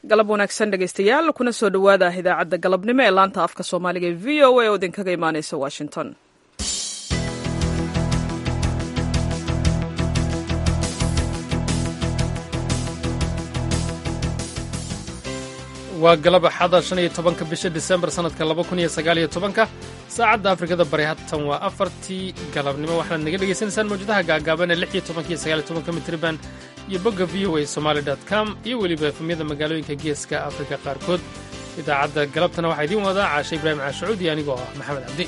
galab wanaagsan dhegaystayaal kuna soo dhowaada idaacadda galabnimo ee laanta afka soomaaliga ee v o a oo idinkaga imaaneysa washington waa galab axada shan iyo tobanka bisha disembar sannadka laba kun iyo sagaaliyo tobanka saacadda afrikada bari hatan waa afartii galabnimo waxaad naga dhegaysanaysaan mawjadaha gaagaaban ee lix iyo tobanka iyo sagaaliyo tobanka mitriban iyo bogga v o a somaali dot com iyo weliba efemyada magaalooyinka geeska afrika qaarkood idaacadda galabtana waxaa idiin wadaa caashe ibraahim caashacuud iyo anigoo ah maxamed cabdi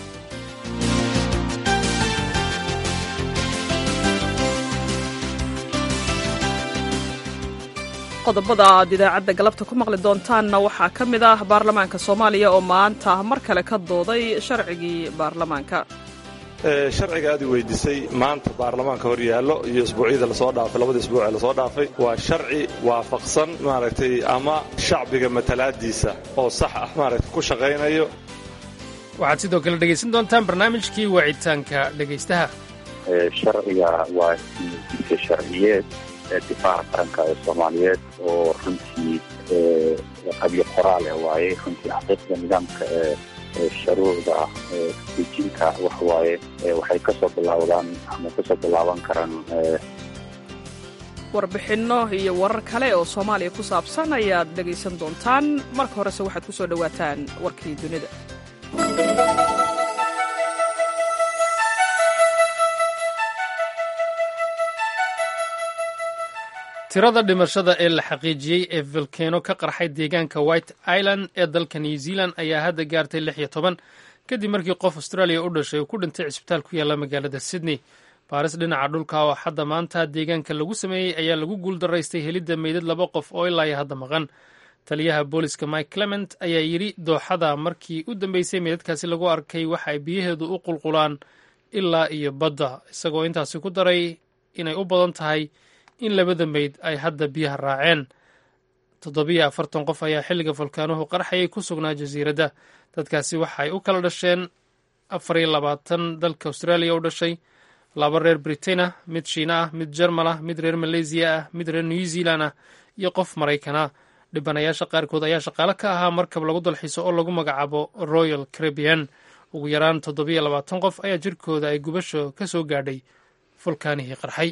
qodobada aad idaacadda galabta ku maqli doontaanna waxaa ka mid ah baarlamaanka soomaaliya oo maanta mar kale ka dooday sharcigii baarlamaanka sharciga aad i weydiisay maanta baarlamaanka hor yaallo iyo isbuucyada lasoo dhaafay labadii isbuuc ee lasoo dhaafay waa sharci waafaqsan maaragtay ama shacbiga matalaadiisa oo sax ah maaragtay ku shaqaynayo waxaad sidoo kale dhegaysan doontaan barnaamijkii wacitaanka dhegaystaha sharciga waa diisa sharciyeed difaaca qaranka ee soomaaliyeed oo runtii qabyo qoraale waaye runtii xaqiiqda nidaamka ee sharuucda dejinta waxwaaye waxay kasoo bilaawdaan ama kasoo bilaaban karaan warbixinno iyo warar kale oo soomaaliya ku saabsan ayaad dhegaysan doontaan marka horese waxaad ku soo dhowaataan warkii dunida tirada dhimashada ee la xaqiijiyey ee volkeno ka qarxay deegaanka white island ee dalka new zealand ayaa hadda gaartay lix iyo toban kadib markii qof australia u dhashay uu ku dhintay cisbitaal ku yaalla magaalada sydney baaris dhinaca dhulka oo hadda maanta deegaanka lagu sameeyey ayaa lagu guuldaraystay helidda meydad laba qof oo ilaa iyo hadda maqan taliyaha booliska mike clement ayaa yidhi dooxada markii u dambeysay meydadkaasi lagu arkay waxa ay biyaheedu u qulqulaan ilaa iyo badda isagoo intaasi ku daray inay u badan tahay in labada meyd ay hadda biyaha raaceen toddobiyo afartan qof ayaa xilliga volkaanuhu qarxayay ku sugnaa jasiiradda dadkaasi waxaay u kala dhasheen afar iyo labaatan dalka austraaliya u dhashay laba reer britain ah mid shiina ah mid jermal ah mid reer maleysiya ah mid reer new zealand ah iyo qof maraykana dhibanayaasha qaarkood ayaa shaqaale ka ahaa markab lagu dalxiiso oo lagu magacaabo royal caribbian ugu yaraan toddobiyo labaatan qof ayaa jirkooda ay gubasho ka soo gaadhay volkaanihii qarxay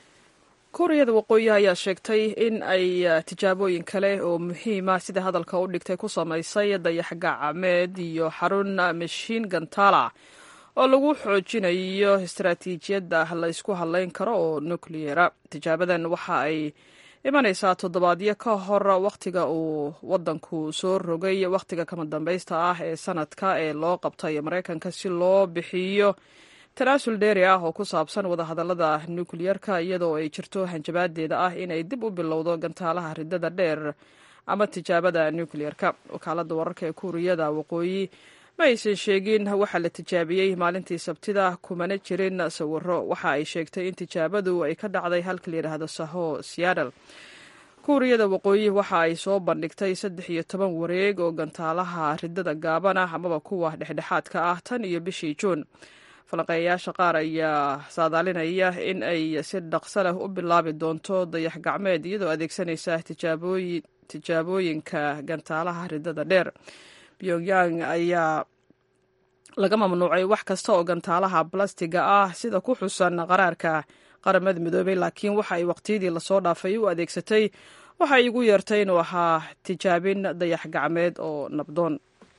kuuriyada waqooyi ayaa sheegtay in ay tijaabooyin kale oo muhiima sida hadalka u dhigtay ku samaysay dayax gacmeed iyo xarun mashiin gantala oo lagu xoojinayo istaraatiijiyadda la ysku hadlayn karo oo nukliyera tijaabadan waxa ay imanaysaa toddobaadyo ka hor wakhtiga uu waddanku soo rogay wakhtiga kama dambaysta ah ee sanadka ee loo qabtay maraykanka si loo bixiyo tanaasul dheeri ah oo ku saabsan wadahadallada nukliyerka iyadoo ay jirto hanjabaadeeda ah inay dib u bilowdo gantaalaha ridada dheer ama tijaabada nukliyerka wakaaladda wararka ee kuuriyada waqooyi ma aysan sheegin waxaa la tijaabiyey maalintii sabtida kumana jirin sawiro waxa ay sheegtay in tijaabadu ay ka dhacday halka layidhaahdo saho seattle kuuriyada waqooyi waxa ay soo bandhigtay saddex iyo toban wareeg oo gantaalaha ridada gaaban ah amaba kuwa dhexdhexaadka ah tan iyo bishii juun falanqeeyayaasha qaar ayaa saadaalinaya in ay si dhaqso leh u bilaabi doonto dayax gacmeed iyadoo adeegsanaysa tijaabooyinka gantaalaha ridada dheer pyongyang ayaa laga mamnuucay wax kasta oo gantaalaha balastiga ah sida ku xusan qaraarka qaramada midoobay laakiin waxa ay waqtiyadii lasoo dhaafay u adeegsatay waxa ay igu yeertay inuu ahaa tijaabin dayax gacmeed oo nabdoon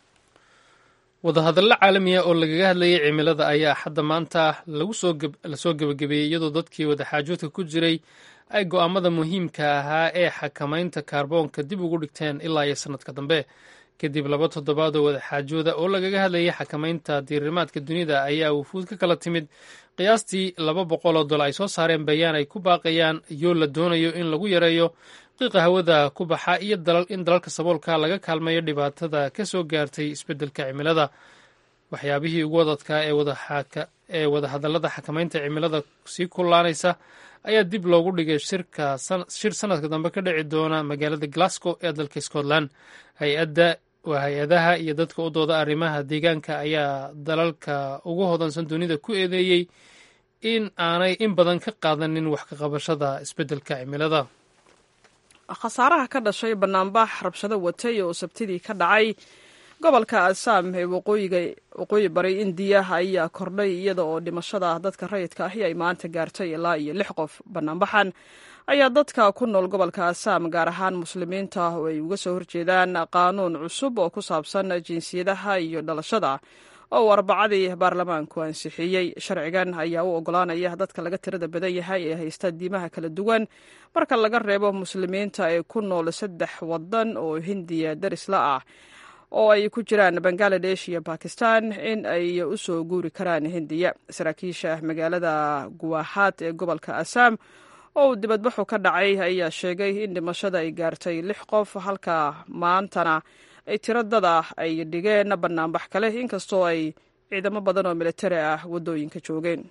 wadahadallo caalamiya oo lagaga hadlayay cimilada ayaa hadda maanta lasoo gebagabeeyey iyadoo dadkii wadaxaajoodka ku jiray ay go'aamada muhiimka ahaa ee xakamaynta kaarboonka dib ugu dhigteen ilaa iyo sannadka dambe kadib laba toddobaad oo wadaxaajooda oo lagaga hadlayay xakamaynta diirimaadka dunida ayaa wufuud ka kala timid qiyaastii laba boqol oo dol ay soo saareen bayaan ay ku baaqayaan yoo la doonayo in lagu yareeyo qiiqa hawada ku baxa iyo in dalalka saboolka laga kaalmeeyo dhibaatada ka soo gaartay isbeddelka cimilada waxyaabihii ugu wadadkaa ee wadahadallada xakamaynta cimilada sii kullaanaysa ayaa dib loogu dhigay shir sanadka dambe ka dhici doona magaalada glasgow ee dalka scotland hay-adda waa hay-adaha iyo dadka u dooda arrimaha deegaanka ayaa dalalka ugu hodansan dunida ku eedeeyey in aanay in badan ka qaadanin wax ka qabashada isbeddelka cimilada khasaaraha ka dhashay banaanbax rabshado watay oo sabtidii ka dhacay gobolka assaam ee waqooyi bari indiya ayaa kordhay iyada oo dhimashada dadka rayidka ahi ay maanta gaartay ilaa iyo lix qof banaanbaxan ayaa dadka ku nool gobolka assaam gaar ahaan muslimiinta oo ay uga soo horjeedaan qaanuun cusub oo ku saabsan jinsiyadaha iyo dhalashada oo uu arbacadii baarlamaanku ansixiyey sharcigan ayaa u ogolaanaya dadka laga tirada badan yahay ee haysta diimaha kala duwan marka laga reebo muslimiinta ee ku nool saddex wadan oo hindiya darisla ah oo ay ku jiraan bangaladesh iyo bakistan in ay u soo guuri karaan hindiya saraakiisha magaalada guwahaad ee gobolka assaam oo uu dibadbaxu ka dhacay ayaa sheegay in dhimashada ay gaartay lix qof halka maantana ay tiradada ay dhigeen banaanbax kale inkastoo ay ciidamo badan oo militari ah waddooyinka joogeen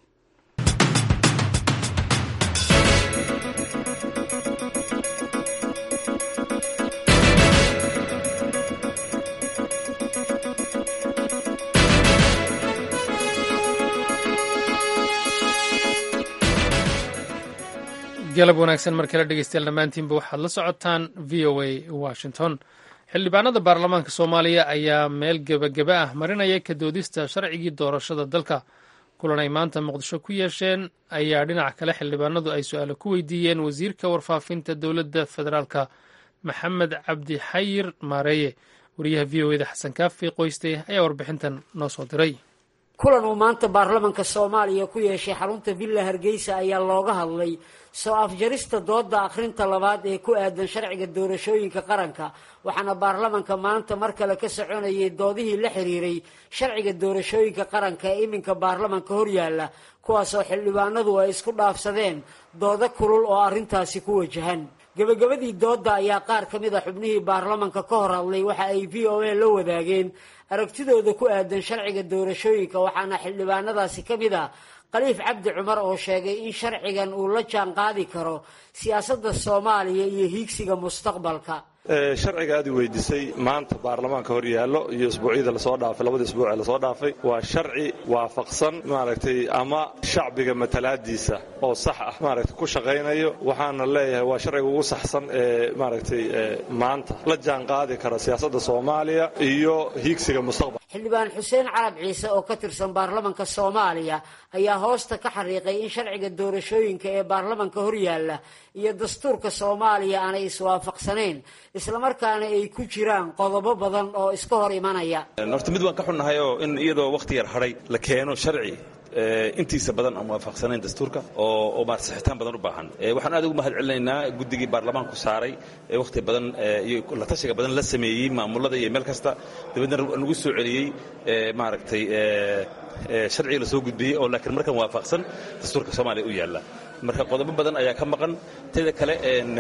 galab wanaagsan mar kale dhegeystayaal dhammaantiinba waxaad la socotaan v o a washington xildhibaanada baarlamaanka soomaaliya ayaa meel gebageba ah marinaya ka doodista sharcigii doorashada dalka kulan ay maanta muqdisho ku yeesheen ayaa dhinaca kale xildhibaanadu ay su-aalo ku weydiiyeen wasiirka warfaafinta dowladda federaalka maxamed cabdi xayir maareeye wariyaha v o eda xasan kaafi qoyste ayaa warbixintan noo soo diray kulan uu maanta baarlamanka soomaaliya ku yeeshay xarunta villa hargeysa ayaa looga hadlay soo afjarista dooda akhrinta labaad ee ku aadan sharciga doorashooyinka qaranka waxaana baarlamanka maanta mar kale ka soconayay doodihii la xiriiray sharciga doorashooyinka qaranka ee iminka baarlamanka horyaalla kuwaasoo xildhibaanadu ay isku dhaafsadeen doodo kulul oo arrintaasi ku wajahan gebagabadii doodda ayaa qaar ka mid a xubnihii baarlamanka ka hor hadlay waxa ay v o a la wadaageen aragtidooda ku aadan sharciga doorashooyinka waxaana xildhibaanadaasi ka mid a khaliif cabdi cumar oo sheegay in sharcigan uu la jaan qaadi karo siyaasadda soomaaliya iyo hiigsiga mustaqbalka sharciga aad i weydiisay maanta baarlamaanka hor yaallo iyo isbuucyada lasoo dhaafay labada isbuuc ee lasoo dhaafay waa sharci waafaqsan maaragtay ama shacbiga matalaadiisa oo sax ah maaragtay ku shaqaynayo waxaana leeyahay waa sharciga ugu saxsan ee maaragtay maanta la jaan qaadi kara siyaasadda soomaaliya iyo hiigsiga mustaqbal xildhibaan xuseen carab ciise oo ka tirsan baarlamanka soomaaliya ayaa hoosta ka xariiqay in sharciga doorashooyinka ee baarlamanka horyaalla iyo dastuurka soomaaliya aanay iswaafaqsanayn islamarkaana ay ku jiraan qodobo badan oo iska hor imanaya horta mid waan ka xunnahay oo in iyadoo wakhti yar hadhay la keeno sharci intiisa badan aan waafaqsanayn dastuurka oo maarata sixitaan badan u baahan waxaan aad ugu mahad celinaynaa guddigii baarlamaanku saaray ee wakhti badan iyo la tashiga badan la sameeyey maamulada iyo meel kasta dabeedna nagu soo celiyey maaragtay sharciga la soo gudbiyey oo laakiin markan waafaqsan dastuurka soomaaliya u yaalla marka qodobo badan ayaa ka maqan teda kale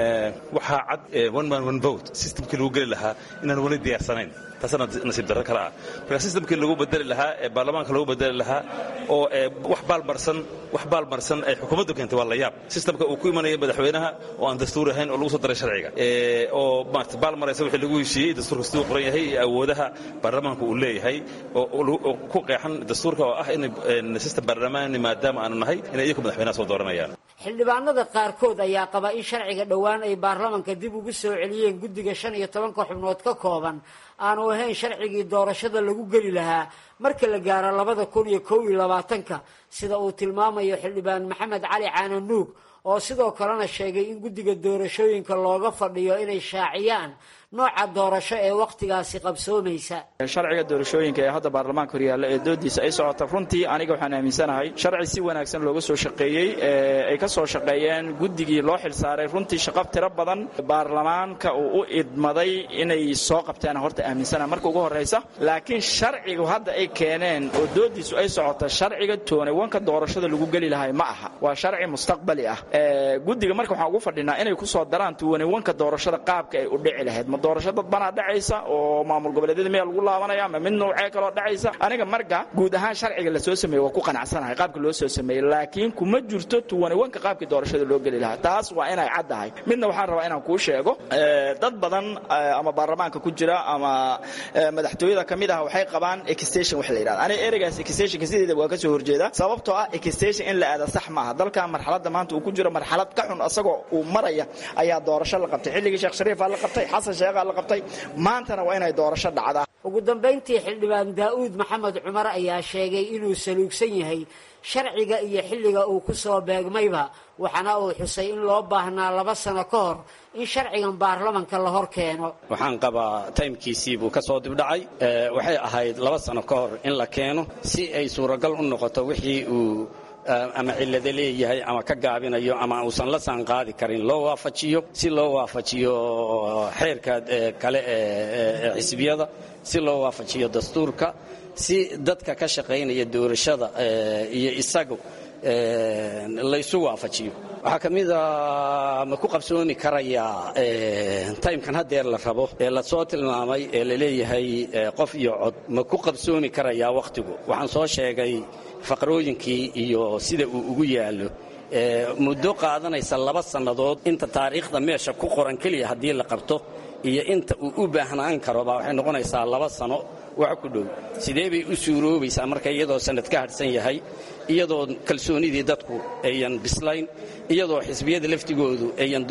waxaa cad one man one vote systemkii lagu geli lahaa inaan weli diyaarsanayn taasana nasiib darro kale ah marka systemkii lagu bedeli lahaa ee baarlamaanka lagu bedeli lahaa oo wax baalmarsan wax baalmarsan ay xukuumaddu keentay waa la yaab systemka uu ku imanaya madaxweynaha oo aan dastuur ahayn oo lagu soo daray sharciga oo maarata baalmaraysa wixii lagu heshiiyey dastuurka siduu qoran yahay iyo awoodaha baarlamaanka uu leeyahay oo ku qeexan dastuurka oo ah in system baarlamaani maadaama aanu nahay inay iyaku madaxweynaha soo dooranayaan xildhibaanada qaarkood ayaa qaba in sharciga dhowaan ay baarlamanka dib ugu soo celiyeen guddiga shan iyo tobanka xubnood ka kooban aanu ahayn sharcigii doorashada lagu geli lahaa marka la gaaro labada kun iyo kow iyo labaatanka sida uu tilmaamayo xildhibaan maxamed cali caananuug oo sidoo kalena sheegay in guddiga doorashooyinka looga fadhiyo inay shaaciyaan nooca doorasho ee wakhtigaasi qabsoomaysa sharciga doorashooyinka ee hadda baarlamaanka horyaalla ee doodiisa ay socota runtii aniga waxaan aaminsanahay sharci si wanaagsan looga soo shaqeeyey ay ka soo shaqeeyeen guddigii loo xilsaaray runtii shaqo tiro badan baarlamaanka uu u idmaday inay soo qabteen horta aaminsana marka ugu horraysa laakiin sharcigu hadda ay keeneen oo doodiisu ay socota sharciga tooniwanka doorashada lagu geli lahay ma aha waa sharci mustaqbali ah guddiga marka waxaan ugu fadhinaa inay ku soo daraan tooniwanka doorashada qaabka ay u dhici lahayd ma doorasho dad banaa dhacaysa oo maamul goboleedyada miyaa lagu laabanaya ma mid noocee kaloo dhacaysa aniga marka guud ahaan sharciga lasoo sameeyey waa ku qanacsanahay qaabka loo soo sameeyey laakiin kuma jirto tuwaniwanka qaabkii doorashada loo geli lahaa taas waa inay caddahay midna waxaan rabaa inaan kuu sheego dad badan ama baarlamaanka ku jira ama madaxtooyada ka mid ah waxay qabaan extension wax la yidhahda aniga ereygaas extensionka sideeda waa ka soo horjeeda sababtoo ah extension in la aada sax maaha dalkan marxaladda maanta uu ku jiro marxalad ka xun asagoo uu maraya ayaa doorasho la qabtay xilligii sheekh shariifaa la qabtay xasan sheekhaa la qabtay maantana waa inay doorasho dhacdaa ugu dambayntii xildhibaan daa'uud maxamed cumar ayaa sheegay inuu saluugsan yahay sharciga iyo xilliga uu ku soo beegmayba waxaana uu xusay in loo baahnaa laba sano ka hor in sharcigan baarlamanka la hor keeno waxaan qabaa taymkiisii buu ka soo dibdhacay waxay ahayd laba sano ka hor in la keeno si ay suuragal u noqoto wixii uu ama cillado leeyahay ama ka gaabinayo ama uusan la saan qaadi karin loo waafajiyo si loo waafajiyo xeerka kale ee xisbiyada si loo waafajiyo dastuurka si dadka ka shaqaynaya doorashada iyo isagu laysu waafajiyo waxaa ka mid a ma ku qabsoomi karayaa taymkan haddeer la rabo ee lasoo tilmaamay ee laleeyahay qof iyo cod ma ku qabsoomi karayaa wakhtigu waxaan soo sheegay faqrooyinkii iyo sida uu ugu yaallo muddo qaadanaysa laba sannadood inta taariikhda meesha ku qoran keliya haddii la qabto iyo inta uu u baahnaan karo baa waxay noqonaysaa laba sano wax ku dhow sidee bay u suuroobaysaa marka iyadoo sanad ka hadhsan yahay iyadoo kalsoonidii dadku ayan bislayn iyadoo xisbiyada laftigoodu ayan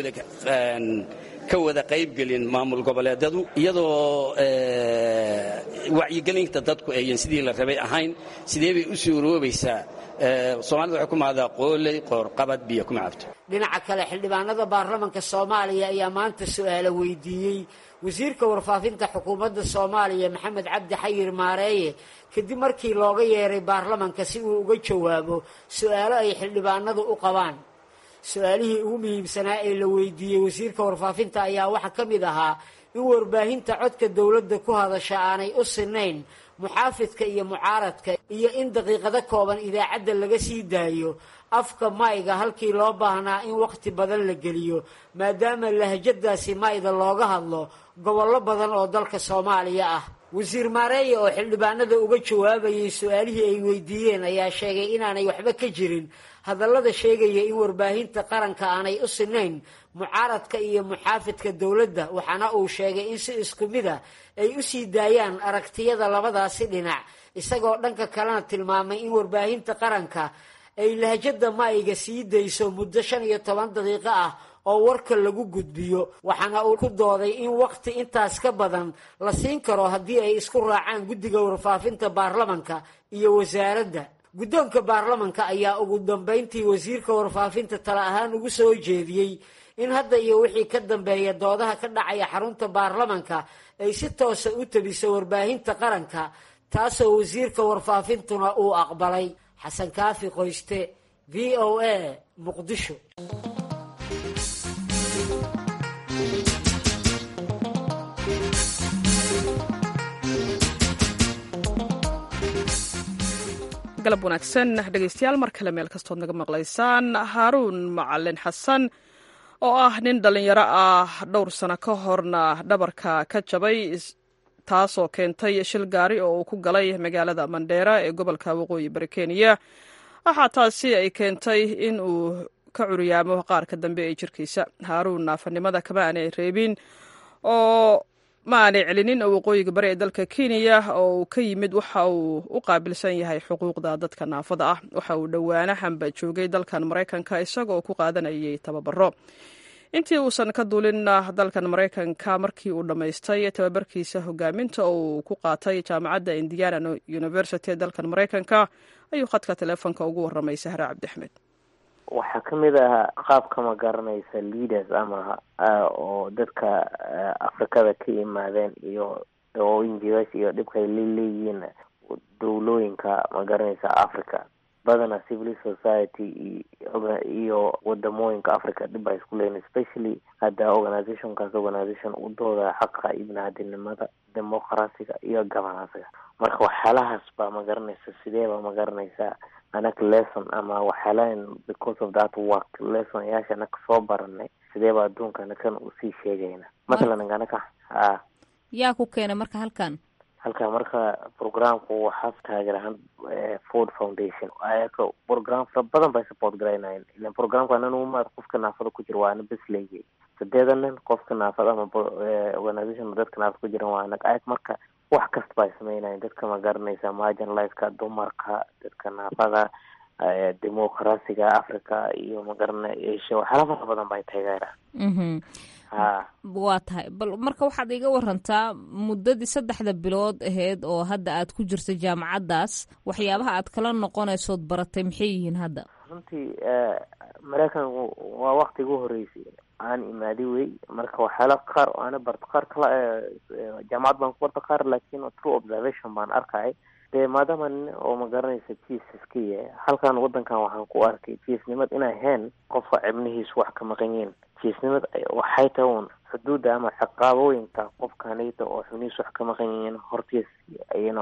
ka wada qaybgelin maamul goboleedadu iyadoo wacyigelinta dadku ayan sidii la rabay ahayn sidee bay u suuroobaysaa soomaalida waxay ku mahdaa qooley qoorqabad biyo kuma cabto dhinaca kale xildhibaanada baarlamanka soomaaliya ayaa maanta su-aalo weydiiyey wasiirka warfaafinta xukuumadda soomaaliya maxamed cabdi xayir maareeye kadib markii looga yeeray baarlamanka si uu uga jawaabo su-aalo ay xildhibaanadu u qabaan su-aalihii ugu muhiimsanaa ee la weydiiyey wasiirka warfaafinta ayaa waxaa ka mid ahaa in warbaahinta codka dowladda ku hadasha aanay u sinayn muxaafidka iyo mucaaradka iyo in daqiiqado kooban idaacadda laga sii daayo afka mayga halkii loo baahnaa in wakhti badan la geliyo maadaama lahjadaasi mayda looga hadlo gobollo badan oo dalka soomaaliya ah wasiir maareeye oo xildhibaanada uga jawaabayay su-aalihii ay weydiiyeen ayaa sheegay inaanay waxba ka jirin hadallada sheegaya in warbaahinta qaranka aanay u sinayn mucaaradka iyo muxaafidka dowladda waxaana uu sheegay in si isku mid a ay u sii daayaan aragtiyada labadaasi dhinac isagoo dhanka kalena tilmaamay in warbaahinta qaranka ay lahjada maayga sii dayso muddo shan iyo toban daqiiqo ah oo warka lagu gudbiyo waxaana uu ku dooday in wakhti intaas ka badan la siin karo haddii ay isku raacaan guddiga warfaafinta baarlamanka iyo wasaaradda guddoonka baarlamanka ayaa ugu dambayntii wasiirka warfaafinta tala ahaan ugu soo jeediyey in hadda iyo wixii ka dambeeya doodaha ka dhacaya xarunta baarlamanka ay si toosa u tabiso warbaahinta qaranka taasoo wasiirka warfaafintuna uu aqbalay xasan kaafi qoyste v o a muqdisho galab wanaagsan dhegaystayaal mar kale meel kastood naga maqlaysaan haaruun macalin xasan oo ah nin dhallinyaro ah dhowr sano ka horna dhabarka ka jabay taasoo keentay shil gaari oo uu ku galay magaalada mandheera ee gobolka waqooyi bari kenya waxaa taasi ay keentay in uu ka curyaamo qaarka dambe ee jirkiisa haaruun naafanimada kama aanay reebin oo ma aanay celinin oo waqooyiga bari ee dalka kenya oo uu ka yimid waxa uu u qaabilsan yahay xuquuqda dadka naafada ah waxa uu dhowaanahanba joogay dalkan maraykanka isagoo ku qaadanayay tababaro intii uusan ka duulin dalkan maraykanka markii uu dhammaystay tababarkiisa hogaaminta oo uu ku qaatay jaamacadda indiana university ee dalkan maraykanka ayuu khadka teleefonka ugu warramay sahre cabdiaxmed waxaa ka mid ah qaabka ma garanaysa leaders ama oo dadka afrikada ka yimaadeen iyo oo injigas iyo dhibkay laleeyihiin dowlooyinka ma garanaysa africa badana civil society iyo wadamooyinka africa dhib baa isku leeyihin especially hadda organizationkaas organization u dooda xaqa ibnaadinimada demoqrasiga iyo gabanasiga marka waxyaalahaas baa ma garanaysa sidee baa ma garanaysaa anaga lesson ama waxyaalahan because of that work lesson yaasha anaga soo baranay sidee ba adduunka anakan usii sheegayna mathalan anaka ha yaa ku keenay marka halkan halka marka programku waxaa taageerahan ford foundation ayaka program fara badan bay support garaynayen ilan programka anan uma qofka naafada ku jira waa ana bes leeyay sideedan nin qofka naafada ama organization dadka naafada ku jiran waa anag ayag marka wax kasta bay sameynayen dadka ma garanaysa marginalizeka dumarka dadka naafada demoqrasiga africa iyo magarana asia waxyaala fara badan bay taageeraan ha waa tahay bal marka waxaad iga warantaa muddadii saddexda bilood aheyd oo hadda aad ku jirta jaamacaddaas waxyaabaha aad kala noqonaysood baratay maxay yihiin hadda runtii maraykanku waa wakti igu horeysay aan imaaday wey marka waxyaala qaar oo ana barto qaar kala jaamacad baan ku barta qaar laakin true observation baan arkay dee maadaama nin oo magaranaysa jiis iska yahay halkan wadankan waxaan ku arkay jiisnimad inay ahayn qofka cibnihiisu wax ka maqan yihiin jiisnimad waxay tahay un xuduudda ama ciqaabooyinka qofkanayta oo xubnihiisu wax ka maqan yihiin hortiis yno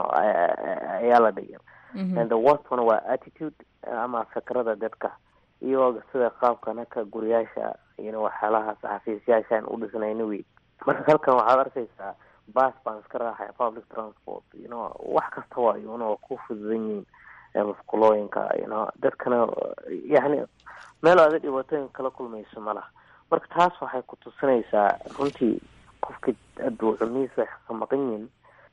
ayaa la dhigay and the worst one waa attitude ama fikrada dadka iyo sida qaabka naka guriyaasha ino waxyaalahaas xafiisyaashaan u dhisnayna wey marka halkan waxaad arkaysaa bas baan iska raaxay public transport you know wax kasta waayo una ku fududan yihiin musqulooyinka you know dadkana yani meel aada dhibaatooyin kala kulmayso ma laha marka taas waxay ku tusinaysaa runtii qofka aduu xubnihiisa wax ka maqan yihin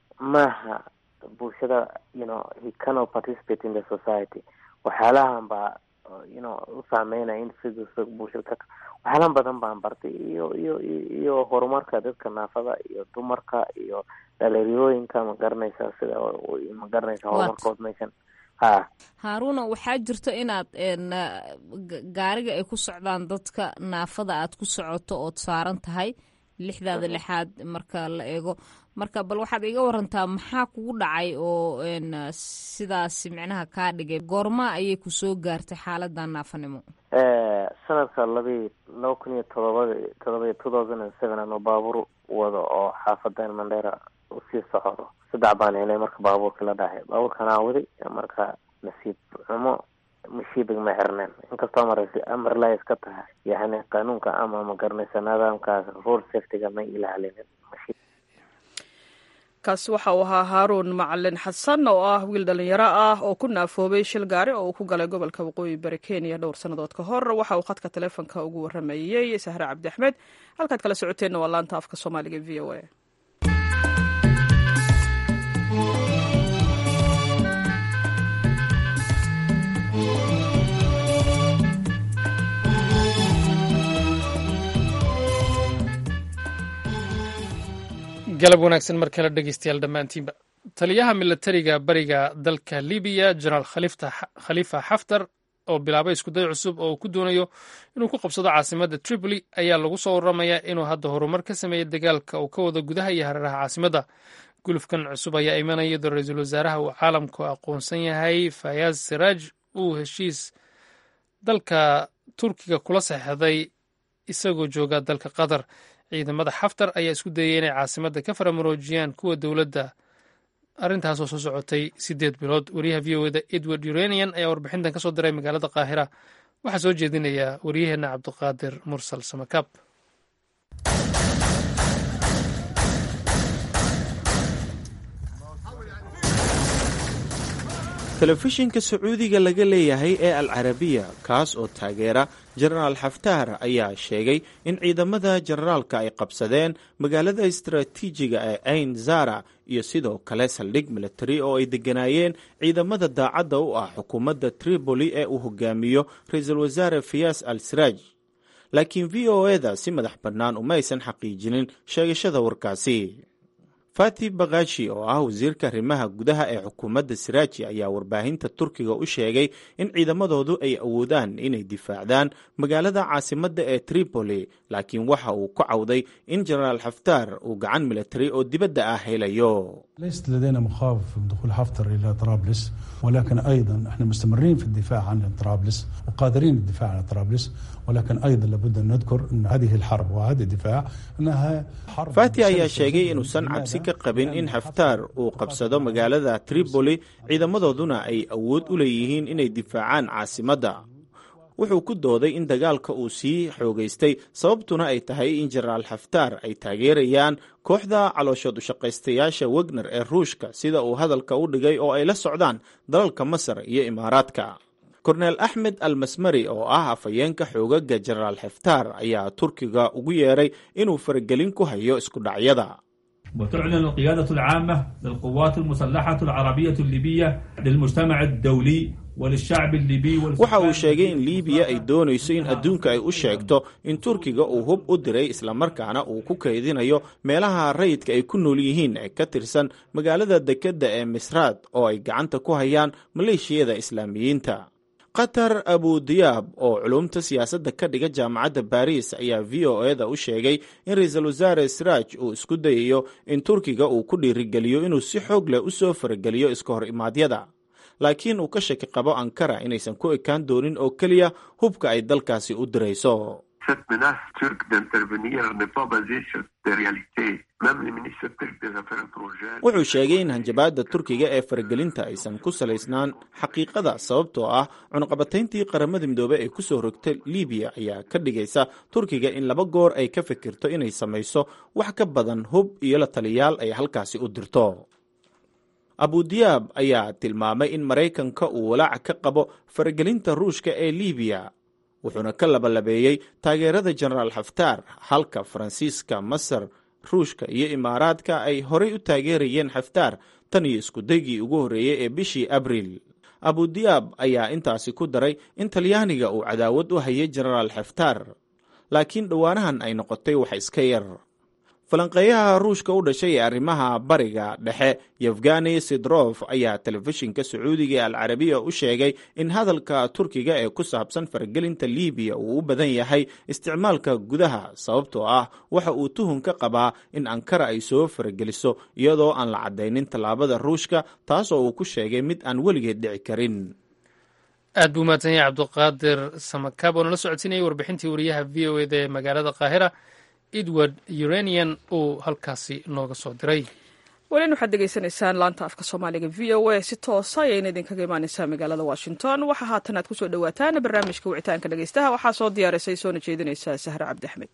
maaha bulshada you know he cannot participate in the society waxyaalahan baa you know u saameynaya in sida bulshada ka waxyaala badan baan bartay iyo iyo iyo horumarka dadka naafada iyo dumarka iyo dhalinyarooyinka ma garanaysaa sida ma garanaysa horumarkood meeshan ha haaruna waxaa jirto inaad gaariga ay ku socdaan dadka naafada aad ku socoto ood saaran tahay lixdaada lixaad marka la eego marka bal waxaad iga warantaa maxaa kugu dhacay oo sidaas micnaha kaa dhigay goorma ayay kusoo gaartay xaaladan naafanimo sanadka labi laba kun iyo todobada todoba two thousand and seven ano baabuur wado oo xaafadan mandheera usii socodo saddex baan helay marka baabuurkii la dhahay baabuurkan aan waday marka nasiib xumo mashiibig ma xirneen inkastoo amar amarla iska tahay yani qanuunka ama ma garanaysa nidaamkaas road safetyga ma ilaalinin kaasi waxa uu ahaa haaruun macalin xasan oo ah wiil dhalinyaro ah oo ku naafoobay shil gaari oo uu ku galay gobolka waqooyi bari kenya dhowr sannadood ka hor waxa uu khadka taleefonka ugu waramayey sahre cabdi axmed halkaad kala socoteenna waa laanta afka soomaaliga v o a galab wanaagsan mar kale dhegeystayaal dhammaantiinba taliyaha milatariga bariga dalka libiya jenaraal khalifa xaftar oo bilaabay iskuday cusub oo uu ku doonayo inuu ku qabsado caasimadda tripoli ayaa lagu soo waramayaa inuu hadda horumar ka sameeyey dagaalka uu ka wado gudaha iyo hareeraha caasimadda gulufkan cusub ayaa imanaya iyadoo ra-iisul wasaaraha uu caalamku aqoonsan yahay fayaaz siraaj uu heshiis dalka turkiga kula saxeixday isagoo jooga dalka qatar ciidamada xaftar ayaa isku dayay inay caasimadda ka faramaroojiyaan kuwa dowladda arrintaasoo soo socotay siddeed bilood wariyaha v o eda edward uranian ayaa warbixintan ka soo diray magaalada qaahira waxaa soo jeedinaya waryaheenna cabdiqaadir mursal samakaab telefishinka sacuudiga laga leeyahay ee al carabiya kaas oo taageera jenaraal xaftaar ayaa sheegay in ciidamada jenaraalka ay qabsadeen magaalada istaraatiijiga ee ain zara iyo sidoo kale saldhig militari oo ay degganaayeen ciidamada daacadda u ah xukuumadda tripoli ee uu hogaamiyo ra-iisul wasaare fiyas al siraaj laakiin v o eda si madax bannaan uma aysan xaqiijinin sheegashada warkaasi fati bakashi oo ah wasiirka arrimaha gudaha ee xukuumadda siraaji ayaa warbaahinta turkiga u sheegay in ciidamadoodu ay awoodaan inay difaacdaan magaalada caasimadda ee tripoli laakiin waxa uu ku cawday in jenaraal xaftaar uu gacan militari oo dibadda ah helayo ليست لدينا مخاوف من دخول حفتر الى طرابلس ولكن ايضا احنا مستمرين في الدفاع عن طرابلس وقادرين الدفاع عن طرابلس ولكن ايضا لابد ان نذكر ان هذه الحرب وهذا الدفاع انها حرب fati ayaa sheegay inuusan cabsi ka qabin in xaftaar uu qabsado magaalada tripoli ciidamadooduna ay awood u leeyihiin inay difaacaan caasimadda wuxuu ku dooday in dagaalka uu sii xoogaystay sababtuna ay tahay in jenaraal xaftaar ay taageerayaan kooxda calooshood ushaqaystayaasha wegner ee ruushka sida uu hadalka u dhigay oo ay la socdaan dalalka masar iyo imaaraadka korneel axmed almasmari oo ah afhayeenka xoogaga jenaraal xaftaar ayaa turkiga ugu yeeray inuu faragelin ku hayo isku dhacyada وتعلن القيادة العامة للقوات المسلحة العربية الليبية للمجتمع الدولي وللشعب الليبي waxa uu sheegay in liibiya ay doonayso in adduunka ay u sheegto in turkiga uu hub u diray islamarkaana uu ku kaydinayo meelaha rayidka ay ku nool yihiin ee ka tirsan magaalada dekedda ee misraad oo ay gacanta ku hayaan maleeshiyada islaamiyiinta qatar abudiyaab oo culumta siyaasadda ka dhiga jaamacadda baris ayaa v o eda u sheegay in ra-iisul wasaare sraaj uu isku dayayo in turkiga uu ku dhiirigeliyo inuu si xoog leh u soo farageliyo iska hor imaadyada laakiin uu ka shaki qabo ankara inaysan ku ekaan doonin oo keliya hubka ay dalkaasi u dirayso Cette menace turque d'intervenir n'est pas basée sur des réalités. Même le ministre turc des Affaires étrangères. wuxuu sheegay in hanjabaadda turkiga ee faragelinta aysan ku salaysnaan xaqiiqada sababtoo ah cunaqabatayntii qaramada midoobey ee kusoo rogtay libiya ayaa ka dhigaysa turkiga in laba goor ay ka fikirto inay samayso wax ka badan hub iyo la taliyaal ay halkaasi u dirto abudiyaab ayaa tilmaamay in maraykanka uu walaaca ka qabo faragelinta ruushka ee libiya wuxuuna ka labalabeeyey taageerada jenaraal xaftaar halka faransiiska masar ruushka iyo imaaraadka ay horay u taageerayeen xaftaar tan iyo iskudaygii ugu horreeyey ee bishii abriil abudiyaab ayaa intaasi ku daray in talyaaniga uu cadaawad u hayay jenaraal xaftaar laakiin dhowaanahan ay noqotay wax iska yar falanqeeyaha ruushka u dhashay ee arrimaha bariga dhexe yevgani sidrof ayaa telefishinka sacuudiga ee alcarabiya u sheegay in hadalka turkiga ee ku saabsan faragelinta libiya uu u badan yahay isticmaalka gudaha sababtoo ah waxa uu tuhun ka qabaa in ankara ay soo farageliso iyadoo aan la caddaynin tallaabada ruushka taasoo uu ku sheegay mid aan weligeed dhici karin aad buu mahadsan yahay cabduqaadir samakaab oo nala socodsiinayay warbixintii wariyaha v o eda ee magaalada qaahira edward uranian uu halkaasi nooga soo diray welin waxaad degeysanaysaan laanta afka soomaaliga v o a si toosa ayayna idinkaga imaaneysaa magaalada washington waxaa haatan aad kusoo dhawaataan barnaamijka wicitaanka dhegeystaha waxaa soo diyaarisay soona jeedinaysaa sahre cabdi axmed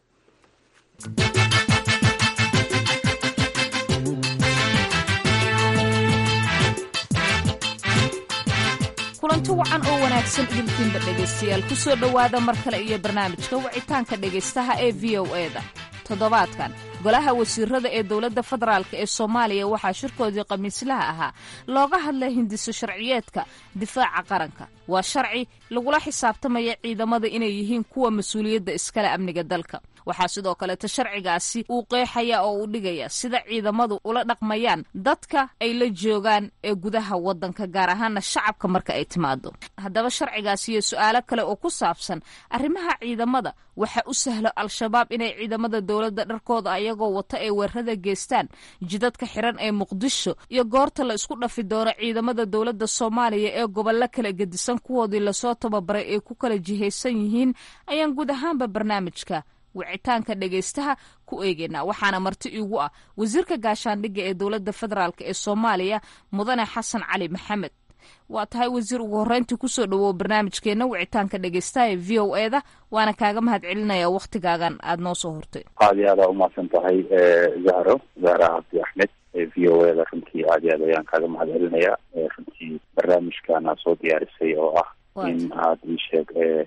kulanti wacan oo wanaagsan idinkiinba dhegaystayaal ku soo dhowaada mar kale iyo barnaamijka wicitaanka dhegaystaha ee v o eda toddobaadkan golaha wasiirada ee dowladda federaalk ee soomaaliya waxaa shirkoodii khamiislaha ahaa looga hadlay hindiso sharciyeedka difaaca qaranka waa sharci lagula xisaabtamaya ciidamada inay yihiin kuwa mas-uuliyadda iskale amniga dalka waxaa sidoo kaleeta sharcigaasi uu qeexaya oo uu dhigaya sida ciidamadu ula dhaqmayaan dadka ay la joogaan ee gudaha waddanka gaar ahaana shacabka marka ay timaado haddaba sharcigaasi iyo su-aalo kale oo ku saabsan arrimaha ciidamada waxa u sahlo al-shabaab inay ciidamada dowladda dharkooda ayagoo wata ay weerarada geystaan jidadka xiran ee muqdisho iyo goorta la isku dhafi doono ciidamada dowladda soomaaliya ee gobollo kala gedisan kuwoodii lasoo tababaray ay ku kala jihaysan yihiin ayaan guud ahaanba barnaamijka wicitaanka dhegaystaha ku eegeynaa waxaana marti iigu ah wasiirka gaashaandhigga ee dowladda federaalk ee soomaaliya mudane xasan cali maxamed waa tahay wasiir ugu horreyntii kusoo dhawow barnaamijkeena wicitaanka dhegaystaha ee v o eda waana kaaga mahad celinaya wakhtigaagan aada noo soo hortay aad iyo aad aa umahadsan tahay zahro zahra cabdi axmed v o eda runtii aad iyo aad ayaan kaaga mahad celinayaa runtii barnaamijkaana soo diyaarisay oo ah in aad ii sheeg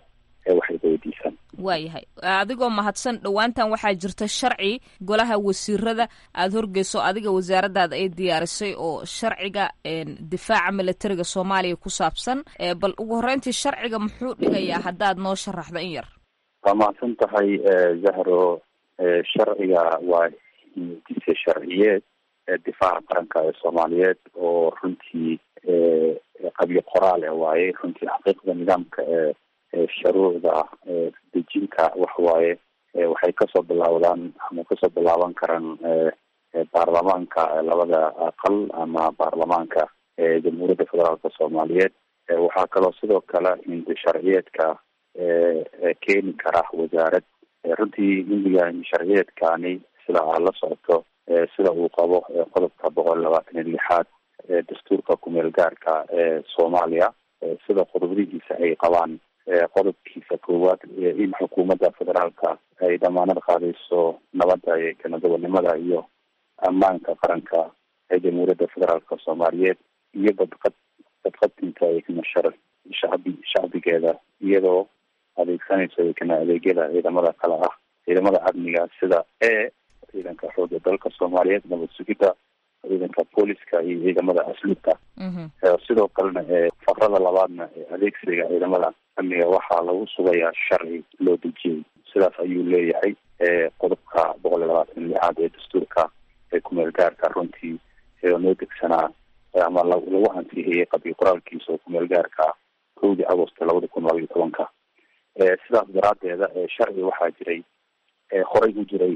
waxay weydiisaan waayahay adigoo mahadsan dhowaantan waxaa jirta sharci golaha wasiirada aada horgeyso adiga wasaaradaada ay diyaarisay oo sharciga difaaca militariga soomaaliya ku saabsan bal ugu horreyntii sharciga muxuu dhigayaa haddaad noo sharaxdo in yar waa mahadsan tahay zahro sharciga waa hindise sharciyeed difaaca qaranka ee soomaaliyeed oo runtii qabyo qoraal e waaye runtii xaqiiqda nidaamka ee shuruucda dejinta waxawaaye waxay kasoo bilawdaan ama kasoo bilaaban karaan baarlamaanka labada aqal ama baarlamaanka jamhuuriyadda federaalka soomaaliyeed waxaa kaloo sidoo kale hindi sharciyeedka keeni kara wasaarad runtii guddiga sharciyeedkani sida aad la socoto sida uu qabo qodobka boqol labaatan iyo lixaad dastuurka kumeel gaarka ee soomaaliya sida qodobadihiisa ay qabaan qodobkiisa koowaad in xukuumadda federaalka ay damaanad qaadayso nabadda iyo kanadobanimada iyo ammaanka qaranka ee jamhuuriyadda federaalka soomaaliyeed iyo badqad badqadinka eknashar shacbi shacbigeeda iyadoo adeegsanayso ekna adeegyada ciidamada kale ah ciidamada amniga sida e ciidanka xooga dalka soomaaliyeed nabad sugidda ciidanka booliska iyo ciidamada asluubka sidoo kalena fakrada labaadna adeegsiga ciidamada amniga waxaa lagu sugayaa sharci loo dejiyey sidaas ayuu leeyahay qodobka boqol iyo labaatan lixaad ee dastuurka ee kumeel gaarka runtii noo degsanaa ama lagu ansixiyey qabi qoraalkiisa oo kumeel gaarka kowdii agosto labada kun laba iyo tobanka sidaas daraadeeda sharci waxaa jiray horey u jiray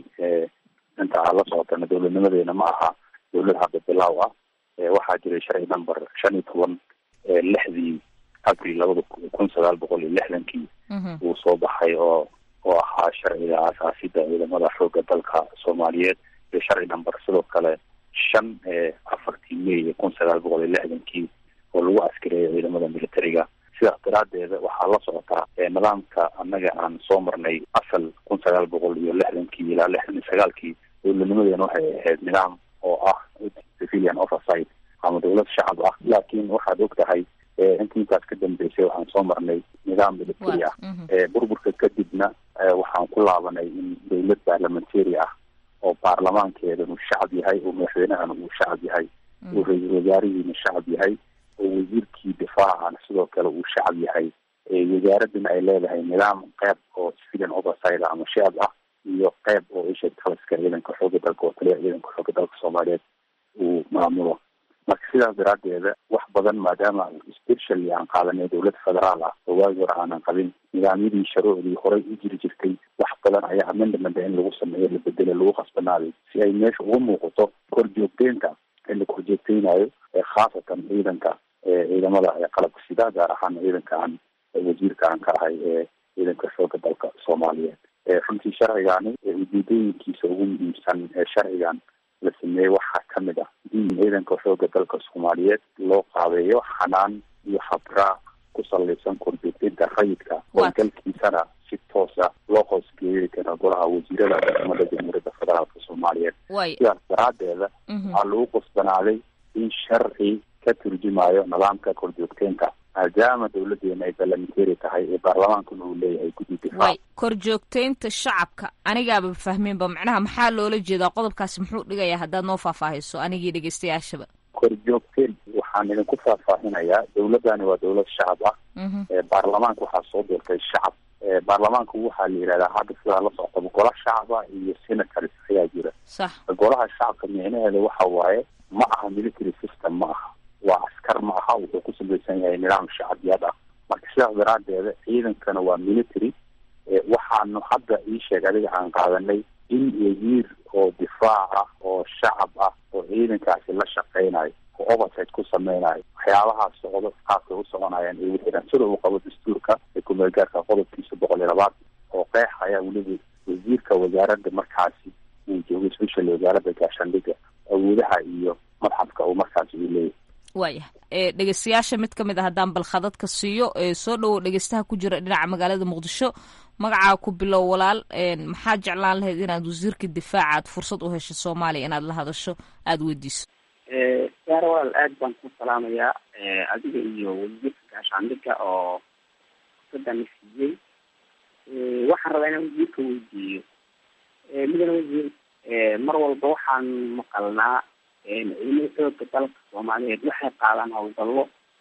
inta aad la socotana dowladnimadeena ma aha dowlad hadda bilaaw ah waxaa jiray sharci number shan iyo toban lixdii abril labada kun sagaal boqol iyo lixdankii uu soo baxay oo oo ahaa sharciga aasaasida ciidamada xooga dalka soomaaliyeed iyo sharci number sidoo kale shan afartii may kun sagaal boqol iyo lixdankii oo lagu askareeyo ciidamada militariga sidaas daraadeeda waxaa la socotaa nidaamka annaga aan soo marnay asal kun sagaal boqol iyo lixdankii ilaa lixdan iyo sagaalkii dowladnimadeena waxay ahayd nidaam oo ah civilian oversight ama dowlad shacab ah laakiin waxaad og tahay inta intaas ka dambeysay waxaan soo marnay nidaam military ah burburka kadibna waxaan ku laabanay in dowlad parliamentary ah oo baarlamaankeedan uu shacab yahay oo madaxweynahana uu shacab yahay oo ra-iisul wasaarihiina shacab yahay oo wasiirkii difaacana sidoo kale uu shacab yahay wasaaradana ay leedahay nidaam qeyb oo civilian oversight ama shacab ah iyo qeyb oo isha taliska ciidanka xooga dalka oo taliya ciidanka xooga dalka soomaaliyeed uu maamulo marka sidaas daraadeeda wax badan maadaama specially aan qaadanay dowlad federaal ah oo waagi hore aanan qabin nidaamyadii sharuucdii horey u jiri jirtay wax badan ayaa amendamenta in lagu sameeyo la bedelo lagu khasbanaaday si ay meesha uga muuqato korjoogteynta in la korjoogteynayo khaasatan ciidanka ciidamada qalabka sida gaar ahaan ciidanka aan wasiirka aan ka ahay ee ciidanka xooga dalka soomaaliyeed runtii sharcigani ujeedooyinkiisa ugu muhiimsan ee sharcigan la sameeyey waxaa kamid ah in ciidanka xooga dalka soomaaliyeed loo qaabeeyo xanaan iyo habraac ku salaysan korjoogteynta rayidka howlgalkiisana si toosa loo hoosgeeyi karo golaha wasiirada xukuumadda jamhuuriyadda federaalka soomaaliyeed sidaas daraadeeda waxaa lagu qasbanaaday in sharci ka turjumayo nidaamka korjoogteynta maadaama dowladeena ay ballamenteri tahay ee baarlamaankuna uu leeyahay guddi difaac korjoogteynta shacabka anigaaba fahmeenba macnaha maxaa loola jeedaa qodobkaasi muxuu dhigayaa haddaad noo faahfaahiso anigii dhegeystayaashaba korjoogteen waxaan idinku faahfaahinayaa dowladani waa dowlad shacab ah baarlamaanka waxaa soo doortay shacab baarlamaanku waxaa la yihahdaa hadda sidaa la soctaba gola shacaba iyo senators ayaa jira sax golaha shacabka micnaheeda waxa waaye ma aha military system ma aha waa askar ma aha wuxuu ku samaysan yahay nidaam shacabiyad ah marka sidaas daraadeeda ciidankana waa military waxaanu hadda ii sheeg adiga aan qaadanay in wasiir oo difaac ah oo shacab ah oo ciidankaasi la shaqeynayo oo oversight ku sameynayo waxyaabahaas socdo qaabkay u soconayaan ay wixiraan sida uu qabo dastuurka ee kumeelgaarka qodobkiisa boqol iyo labaad oo qeexaya weliba wasiirka wasaaradda markaasi uu joogo special wasaaradda gaashaandhiga awoodaha iyo madxafka uu markaasi uu leeyahay waaya dhegeystayaasha mid ka mid a haddaan balkhadadka siiyo soo dhowow dhegeystaha ku jira dhinaca magaalada muqdisho magacaa ku bilow walaal maxaad jeclaan lahayd inaad wasiirka difaaca aad fursad u hesho soomaaliya inaad la hadasho aada weydiiso saare walaal aad baan ku salaamayaa adiga iyo wasiirka gaashaandhiga oo fursadana siiyey waxaan rabaa inaan wasiirka weydiiyo midana wasiir mar walba waxaan maqalnaa ciidamada xooga dalka soomaaliyeed waxay qaadaan howlgallo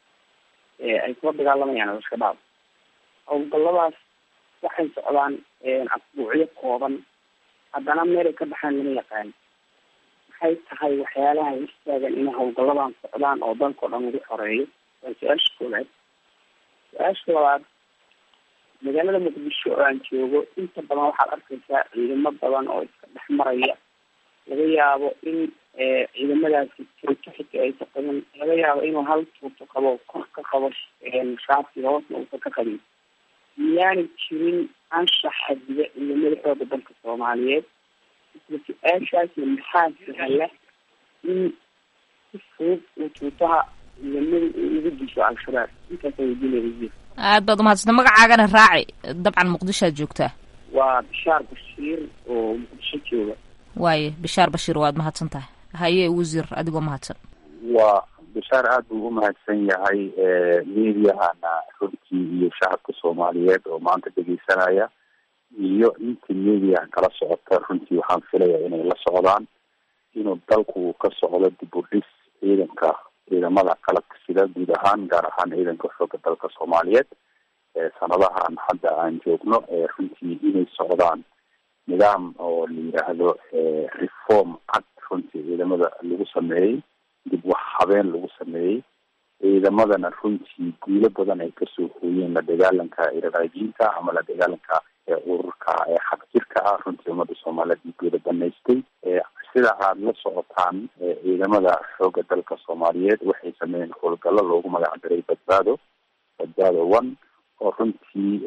ay kula dagaalamayaan al-shabaab howlgalladaas waxay socdaan asbuucyo kooban haddana meelay ka baxaan lama yaqaan maxay tahay waxyaalaha istaagan inay howlgalladan socdaan oo dalkao dhan lagu xoreeyo waa su-aasha koowaad su-aasha labaad magaalada muqdisho oo aan joogo inta badan waxaad arkaysaa ciidamo badan oo iska dhex maraya laga yaabo in ciidamadaasi tuuto xitaa aysa qabin laga yaabo inuu hal tuuto qabo kor ka qabo shaabki hoosna uusan ka qabin miyaanay jirin anshax xadiga iyo madaxooda dalka soomaaliyeed isla su-aashaasna maxaa sahla in si fudud uu tuutaha ciidamada uu ugu disho al-shabaab intaasa weydiinaya wasiir aad baad umahadsanta magacaagana raaci dabcan muqdishoad joogtaa waa bishaar bashiir oo muqdisho jooga waaye bishaar bashiir waad mahadsan tahay haye wasiir adigoo mahadsan waa bishaar aada buu u mahadsan yahay mediahana runtii iyo shacabka soomaaliyeed oo maanta dhegeysanaya iyo intii mediaha kala socota runtii waxaan filaya inay la socdaan inuu dalku ka socdo dib u dhis ciidanka ciidamada qalabka sida guud ahaan gaar ahaan ciidanka xooga dalka soomaaliyeed sanadahan hadda aan joogno runtii inay socdaan nidaam oo la yidhaahdo reform cad runtii ciidamada lagu sameeyey dib wax habeen lagu sameeyey ciidamadana runtii guulo badan ay kasoo hooyeen la dagaalanka iraqaajiinta ama la dagaalanka ururka xaq jirka ah runtii ummadda soomaaliyeed dhiigooda banaystay sida aada la socotaan ciidamada xooga dalka soomaaliyeed waxay sameeyeen howlgallo loogu magac daray badbaado badbaado one oo runtii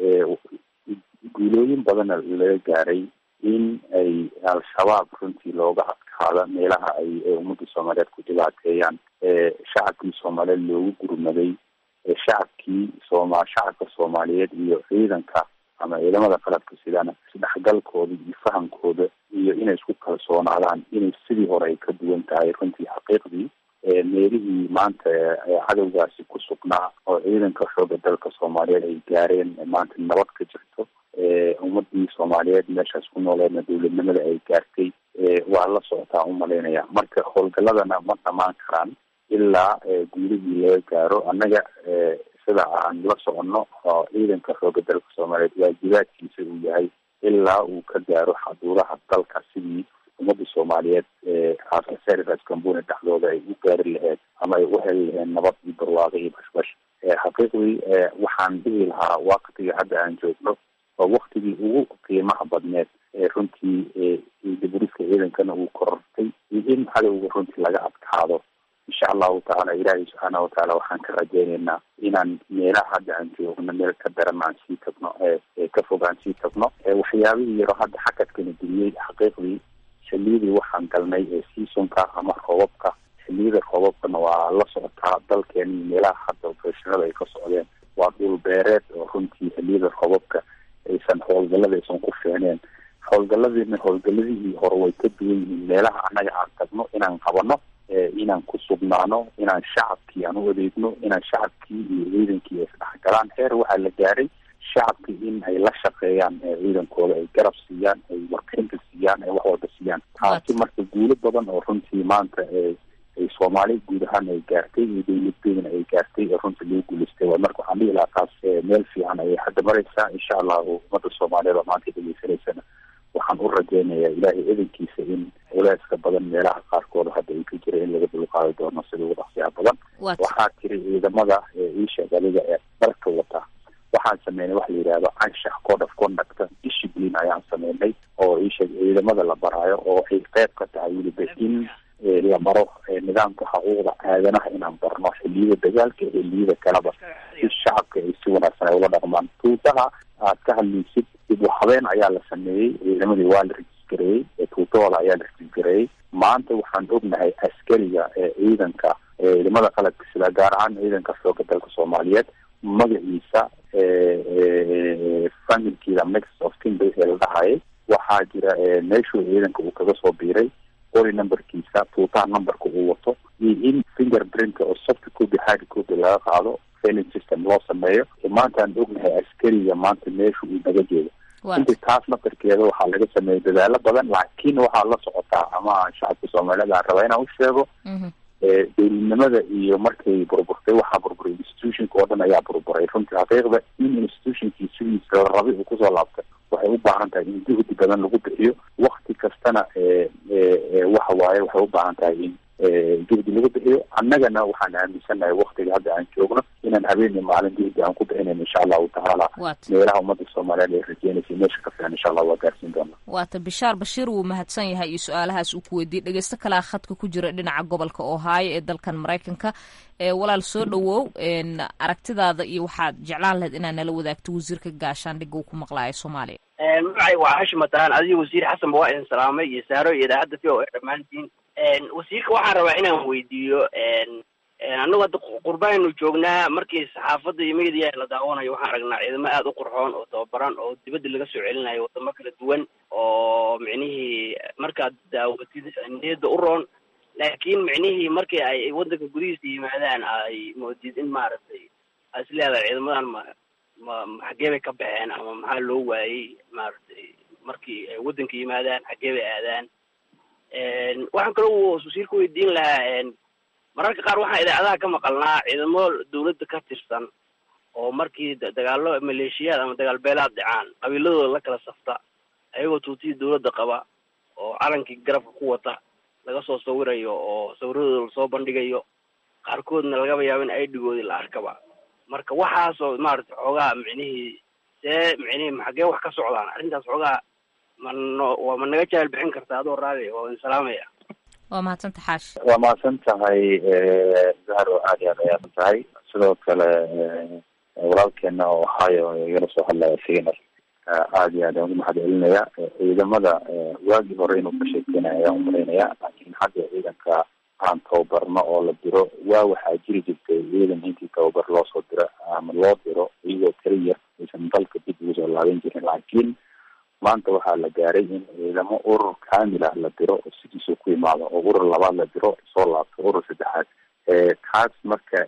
guulooyin badana laga gaaray in ay al-shabaab runtii looga adkaado meelaha ay ummadda soomaaliyeed ku dhibaateeyaan shacabkii soomaaliyeed loogu gurmaday shacabkii sooma shacabka soomaaliyeed iyo ciidanka ama ciidamada qalabka sidana isdhexgalkooda iyo fahamkooda iyo inay isku kalsoonaadaan inay sidii hore ay ka duwan tahay runtii xaqiiqdii meelihii maanta cadowgaasi ku sugnaa oo ciidanka xooga dalka soomaaliyeed ay gaareen maanta nabad ka jirto ummadii soomaaliyeed meeshaas ku nooleedna dowladnimada ay gaartay waa la socotaa umalaynaya marka howlgaladana ma dhamaan karaan ilaa guulihii laga gaaro annaga sida aan la soconno oo ciidanka xooga dalka soomaaliyeed waajibaadkiisa uu yahay ilaa uu ka gaaro xaduuraha dalka sidii ummadda soomaaliyeed aserivas cambuni dhexdooda ay u gaari laheyd ama ay u heli laheen nabad iyo barwaaqo iyo bashbash xaqiiqdii waxaan dhihi lahaa waktiga hadda aan joogno waa waktigii ugu qiimaha badneed ee runtii diburiska ciidankana uu korortay iyo in cadowga runtii laga adkaado insha allahu tacaala ilaahay subxaana watacaala waxaan ka rajeyneynaa inaan meelaha hadda aan joogno meel ka daran aan sii tagno ka fog aan sii tagno waxyaabihii yaro hadda xakadkana geliyey xaqiiqdii xiliyadii waxaan galnay ee seasonka ama roobabka xiliyada roobabkana waa la socotaa dalkeeni meelaha hadda opereshonada ay ka socdeen waa dhul beereed oo runtii xiliyada roobabka aysan howlgalada aysan ku fiicneen howlgaladiina howlgaladihii hore way ka duwan yihiin meelaha annaga aan tagno inaan qabano inaan ku sugnaano inaan shacabkii aan u adeegno inaan shacabkii iyo ciidankii isdhexgalaan heer waxaa la gaaray shacabkii in ay la shaqeeyaan ciidankooda ay garab siiyaan ay warbixinta siiyaan ay wax walba siiyaan taasi marka guulo badan oo runtii maanta ay soomaali guud ahaan ay gaartay iyo dowladdeedana ay gaartay ee runtii lagu guulaystay waa marka waxaan dhihi lahaa taas meel fiican ayay hadda maraysaa insha allah ummadda soomaaliyeed oo maanta dhegeysanaysana waxaan u rajeynayaa ilaahay edankiisa in culeyska badan meelaha qaarkooda hadda ay ka jira in laga dulqaadi doono sida ugu dhaqsiyaha badan waxaa tiri ciidamada iisheeg adiga ee dalka wata waxaan sameynay waxa la yidhahdo anshax code of conduct discipline ayaan sameynay oo iisheeg ciidamada la baraayo oo ay qeyb ka tahay weliba in la baro nidaamka xuquuqda aadanaha inaan barno xiliyada dagaalka xiliyada kaleba si shacabka ay si wanaagsan ay ula dhaqmaan tuutaha aad ka hadlaysid dib u habeen ayaa la sameeyey ciidamadii waa la rejisgareeyey tuutahooda ayaa la rejisgareeyey maanta waxaan ognahay askariga ciidanka ciidamada qalabka sida gaar ahaan ciidanka xooga dalka soomaaliyeed magaciisa familkiida mix of kinbay ee la dhahayay waxaa jira meeshuu ciidanka uu kaga soo biiray qori numberkiisa tuutaha numberka uu wato iyo in finger print oo soft copy hard copy laga qaado failing system loo sameeyo maanta aan ognahay askariga maanta meesha uu naga jeedo inta taas naftarkeeda waxaa laga sameeyay dadaalo badan laakiin waxaa la socotaa ama shacabka soomaaliyeed aan rabaa inaan u sheego dowladnimada iyo markay burburtay waxaa burburay institutionka oo dhan ayaa burburay runtii xaqiiqda in institutionkii sidiisa la rabay uu kusoo laabtay waxay u baahan tahay in juhdi badan lagu bixiyo wakti kastana waxa waaye waxay u baahan tahay in juhdi lagu bixiyo annagana waxaan aaminsanahay waktiga hadda aan joogno inaan habeenii maalin juhdi aan ku bixinayn insha allahu tacaala meelaha ummadda soomaaliyeed ay rajeynaysa meesha ka fiican insha allah waa gaarsiin doona waata bishaar bashiir wuu mahadsan yahay iyo su-aalahaas uu ku weydiiyey dhegeysto kalea khadka ku jira dhinaca gobolka ohaayo ee dalkan maraykanka ee walaal soo dhowow aragtidaada iyo waxaad jeclaan lahayd inaad nala wadaagto wasiirka gaashaandhigga uu ku maqlaayo soomaaliya magacay waa hashim mataan adiga wasiir xasan ba waa idin salaamay iyo saaro iyo idaacadda v o a dhammaantiin wasiirka waxaan rabaa inaan weydiiyo annagu hadda qurbaanu joognaa markii saxaafadda iyo media la daawanayo waxaan aragnaa ciidamo aada u qurxoon oo tababaran oo dibadda laga soo celinayo wadamo kala duwan oo micnihii markaad daawatid niyadda u roon laakiin micnihii markii ay waddanka gudihiisa yimaadaan ay moodid in maaragtay a is leedahay ciidamadan ma ma ma xaggee bay ka baxeen ama maxaa loo waayey maaragtay markii ay waddanka yimaadaan xaggee bay aadaan waxaan kaloo wasiirka weydiin lahaa mararka qaar waxaan idaacadaha ka maqalnaa ciidamo dawladda ka tirsan oo markii dagaallo maleeshiyaad ama dagaal beelaad dhacaan qabiiladooda la kala safta ayagoo tuutihii dawladda qaba oo calankii garabka ku wata laga soo sawirayo oo sawiradooda lasoo bandhigayo qaarkoodna lagaba yaabo in aidigoodii la arkaba marka waxaasoo maaragtay xoogaa micnihii see micnihii maxagee wax ka socdaan arrintaas xoogaa ma no waa ma naga jahal bixin karta adoo raali waa idin salaamaya waa mahadsanta xaashi waa mahadsan tahay zahro aad iyo aad ayaasan tahay sidoo kale walaalkeena oo ohio igala soo hadlaya sigana aad iyo aad aan ugu mahad celinaya ciidamada waagii hore inuu ka sheekeynaya ayaan umalaynaya laakiin hadda ciidanka aan tababarno oo la diro waa waxaa jiri jirtay ciidan intii tababar loo soo diro ama loo diro iyagoo keliya aysan dalka dib ugu soo laaban jirin laakiin maanta waxaa la gaaray in ciidamo urur kamil ah la diro oo sidiisuu ku imaado oo urur labaad la diro soo laabto urur saddexaad taas marka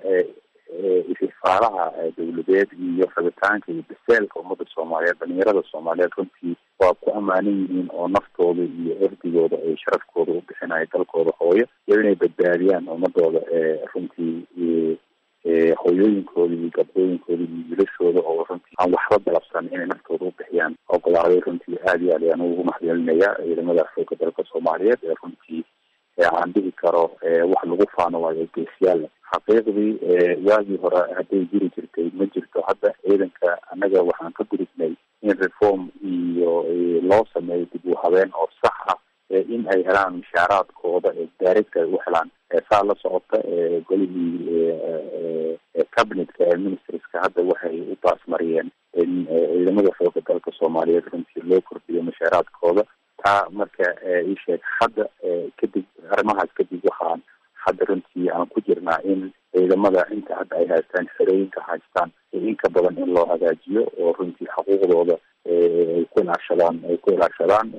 istifaalaha dawladeed iyo rabitaanka iyo baseelka ummadda soomaaliyeed dhalinyarada soomaaliyeed runtii waa ku ammaanan yihiin oo naftooda iyo erdigooda ay sharafkooda u bixinayo dalkooda hooyo iyo inay badbaadiyaan ummadooda runtii hooyooyinkooda iyo gabdhooyinkooda iyo wilashooda oo runtii aan waxba dalabsan inay naftooda u bixiyaan ogolaaday runtii aad iyo aad ayaan ugu mahadcelinaya ciidamada xooga dalka soomaaliyeed ee runtii aan dhihi karo wax lagu faano waayo geesiyaal xaqiiqdii waagii hore hadday jiri jirtay ma jirto hadda ciidanka annaga waxaan ka gudubnay in reform iyo loo sameeyo dib u habeen oo sax ah in ay helaan mishaaraadkooda daarigta ay u helaan saa la socota golihii cabinetka ee ministerska hadda waxay u baasmariyeen in ciidamada xooga dalka soomaaliyeed runtii loo kordhiyo mishaaraadkooda taa marka isheeg hadda kadib arrimahaas kadib waxaan hadda runtii aan ku jirnaa in ciidamada inta hadda ay haystaan xerooyinka haystaan in ka badan in loo hagaajiyo oo runtii xuquuqdooda ay ku ilaashadaan ay ku ilaashadaan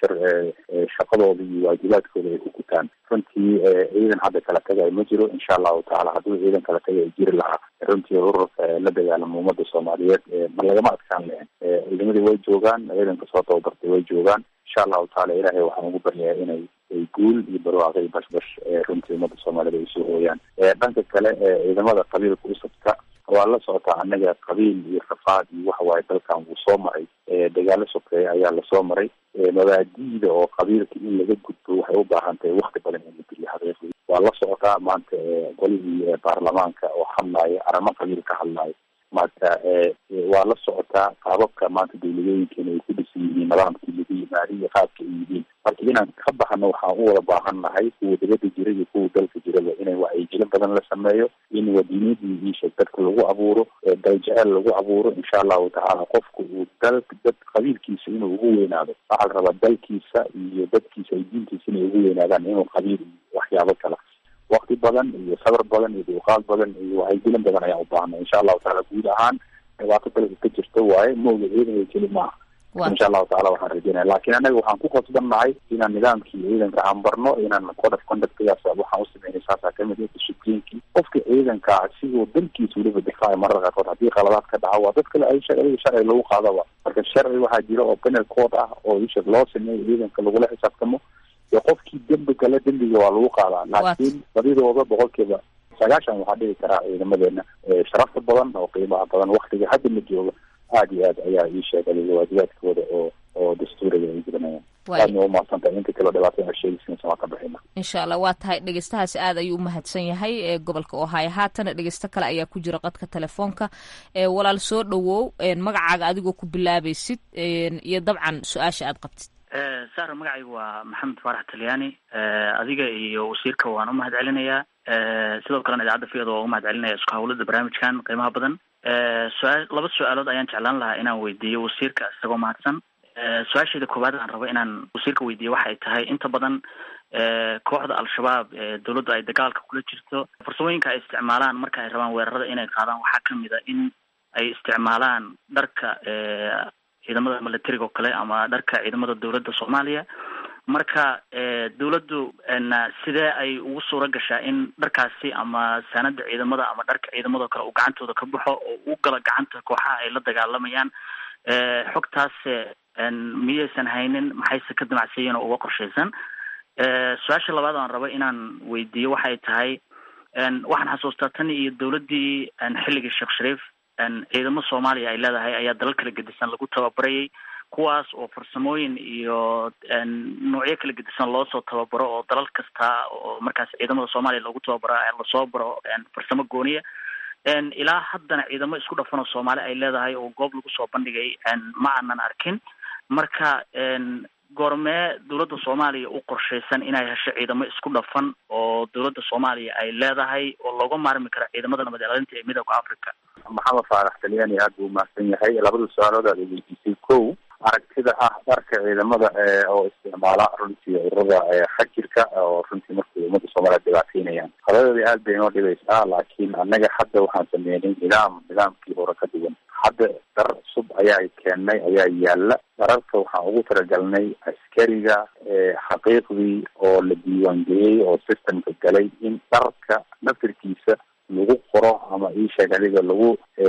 shaqadooda iyo waajibaadkooda ay ku gutaan runtii ciidan hadda kala tagay ma jiro insha allahu tacaala hadduu ciidan kala tagay jiri lahaa runtii ururka la dagaalamo ummadda soomaaliyeed ma lagama adkaan lahen ciidamadii way joogaan ciidanka soo tababartay way joogaan insha allahu tacaala ilaahay waxaan ugu baryayaa inay ay guul iyo barwaaqo iyo bashbash runtii ummadda soomaaliyed ay soo hooyaan dhanka kale ciidamada qabiilka u sabta waa la socotaa annaga qabiil iyo rafaad iyo waxa waaye dalkan wuu soo maray dagaalo sokeeya ayaa lasoo maray mabaadi'da oo qabiilka in laga gudbo waxay u baahan tahay wakti badan in la geliyo xaqiiqdii waa la socotaa maanta golihii baarlamaanka oo hadlaayo arrimo qabiil ka hadlaayo maanta waa la socotaa qaababka maanta dawladooyinkeena ay ku dhisan yihiin nidaamkii lagu yimaada iyo qaabka ay yihiin marka inaan ka baxno waxaan u wada baahan nahay kuwa dibadda jira iyo kuwa dalka jiraba inay wacyigelin badan la sameeyo in wadiinadii iisheeg dadka lagu abuuro daljecel lagu abuuro insha allahu tacaala qofku uu dal dad qabiilkiisa inuu ugu weynaado waxaa la rabaa dalkiisa iyo dadkiisa ay diintiisa inay ugu weynaadaan inuu qabiil iyo waxyaabo kala wakti badan iyo sabar badan iyo duuqaad badan iyo wacyigelin badan ayaan u baahnay insha allahu tacaala guud ahaan dhibaato dalka ka jirta waaye mooga ciidanka keli maaha insha allahu tacala waxaan rajeynaya lakin annaga waxaan ku qasban nahay inaan nidaamkii ciidanka aan barno inaan code of conductgaas waxaan u sameynay saasaa kamid ah disciplinkii qofka ciidanka sigoo dalkiisa weliba difaaca mararka qaarkood haddii qaladaad ka dhaca waa dad kale ay adiga sharci lagu qaadaba marka sharci waxaa jira oo penal code ah oo isha loo sameeyo ciidanka lagula xisaabtamo iyo qofkii dembi gale dembiga waa lagu qaadaa laakiin badidooda boqolkiiba sagaashan waxaa dhihi karaa ciidamadeena sharafta badan oo qiimaha badan waktiga hadda la jooga aad iyo aad ayaa ii sheegay waajibaadkooda oo oo dastuuriga ay gudanayaan aadna waa umahadsantahay inta kaloo dhibaatada a sheegaysa waa ka bixina insha allah waa tahay dhegeystahaasi aad ayuu umahadsan yahay ee gobolka ohaayo haatana dhegeysto kale ayaa ku jira qadka telefoonka walaal soo dhowow magacaaga adigoo ku bilaabaysid iyo dabcan su-aasha aad qabtid sara magacaygu waa maxamed faarax talyaani adiga iyo wasiirka waan umahad celinayaa sidoo kalena idaacadda fiyada waa umahad celinaya isku hawlada barnaamijkan qiimaha badan su-aa laba su-aalood ayaan jeclaan lahaa inaan weydiiyo wasiirka isagoo mahadsan su-aasheeda koowaad aan rabo inaan wasiirka weydiiyo waxay tahay inta badan kooxda al-shabaab ee dawladdu ay dagaalka kula jirto farsamooyinka ay isticmaalaan marka ay rabaan weerarada inay qaadaan waxaa kamid a in ay isticmaalaan dharka ciidamada militariga oo kale ama dharka ciidamada dawladda soomaaliya marka dawladdu sidee ay ugu suura gashaa in dharkaasi ama saanada ciidamada ama dharka ciidamado kale uu gacantooda ka baxo oo u gala gacanta kooxaha ay la dagaalamayaan xogtaas miyaysan haynin maxayse ka damacsayiin oo uga qorshaysan su-aasha labaad aan rabo inaan weydiiyo waxay tahay waxaan xasuustaa tan iyo dawladdii xilligii sheekh shariif ciidamo soomaaliya ay leedahay ayaa dalal kala gedisan lagu tababarayay kuwaas oo farsamooyin iyo noocyo kala gedisan loosoo tababaro oo dalal kasta oo markaas ciidamada soomaaliya loogu tababaro lasoo baro farsamo gooniya ilaa haddana ciidamo isku dhafan oo soomaali ay leedahay oo goob lagu soo bandhigay ma aanan arkin marka goormee dawladda soomaaliya u qorshaysan inay hesho ciidamo isku dhafan oo dawladda soomaaliya ay leedahay oo looga maarmi karo ciidamada nabad ilaalinta ee midooda africa maxamed faarax talyaani aada buu umahadsan yahay labada su-aalood aad weydiisay kow aragtida ah dharka ciidamada oo isticmaala runtii ururada xajirka oo runtii markay ummadda soomaaliya dhibaataynayaan qadadeeda aad bay inoo dhibaysaa laakiin annaga hadda waxaan sameynay nidaam nidaamkii hore ka duwan hadda dhar cusub ayaa keennay ayaa yaala dhararka waxaan ugu talagalnay askariga xaqiiqdii oo la diiwaangeliyey oo systemka galay in dharka naftirkiisa lagu qoro ama iisheeg adiga lagu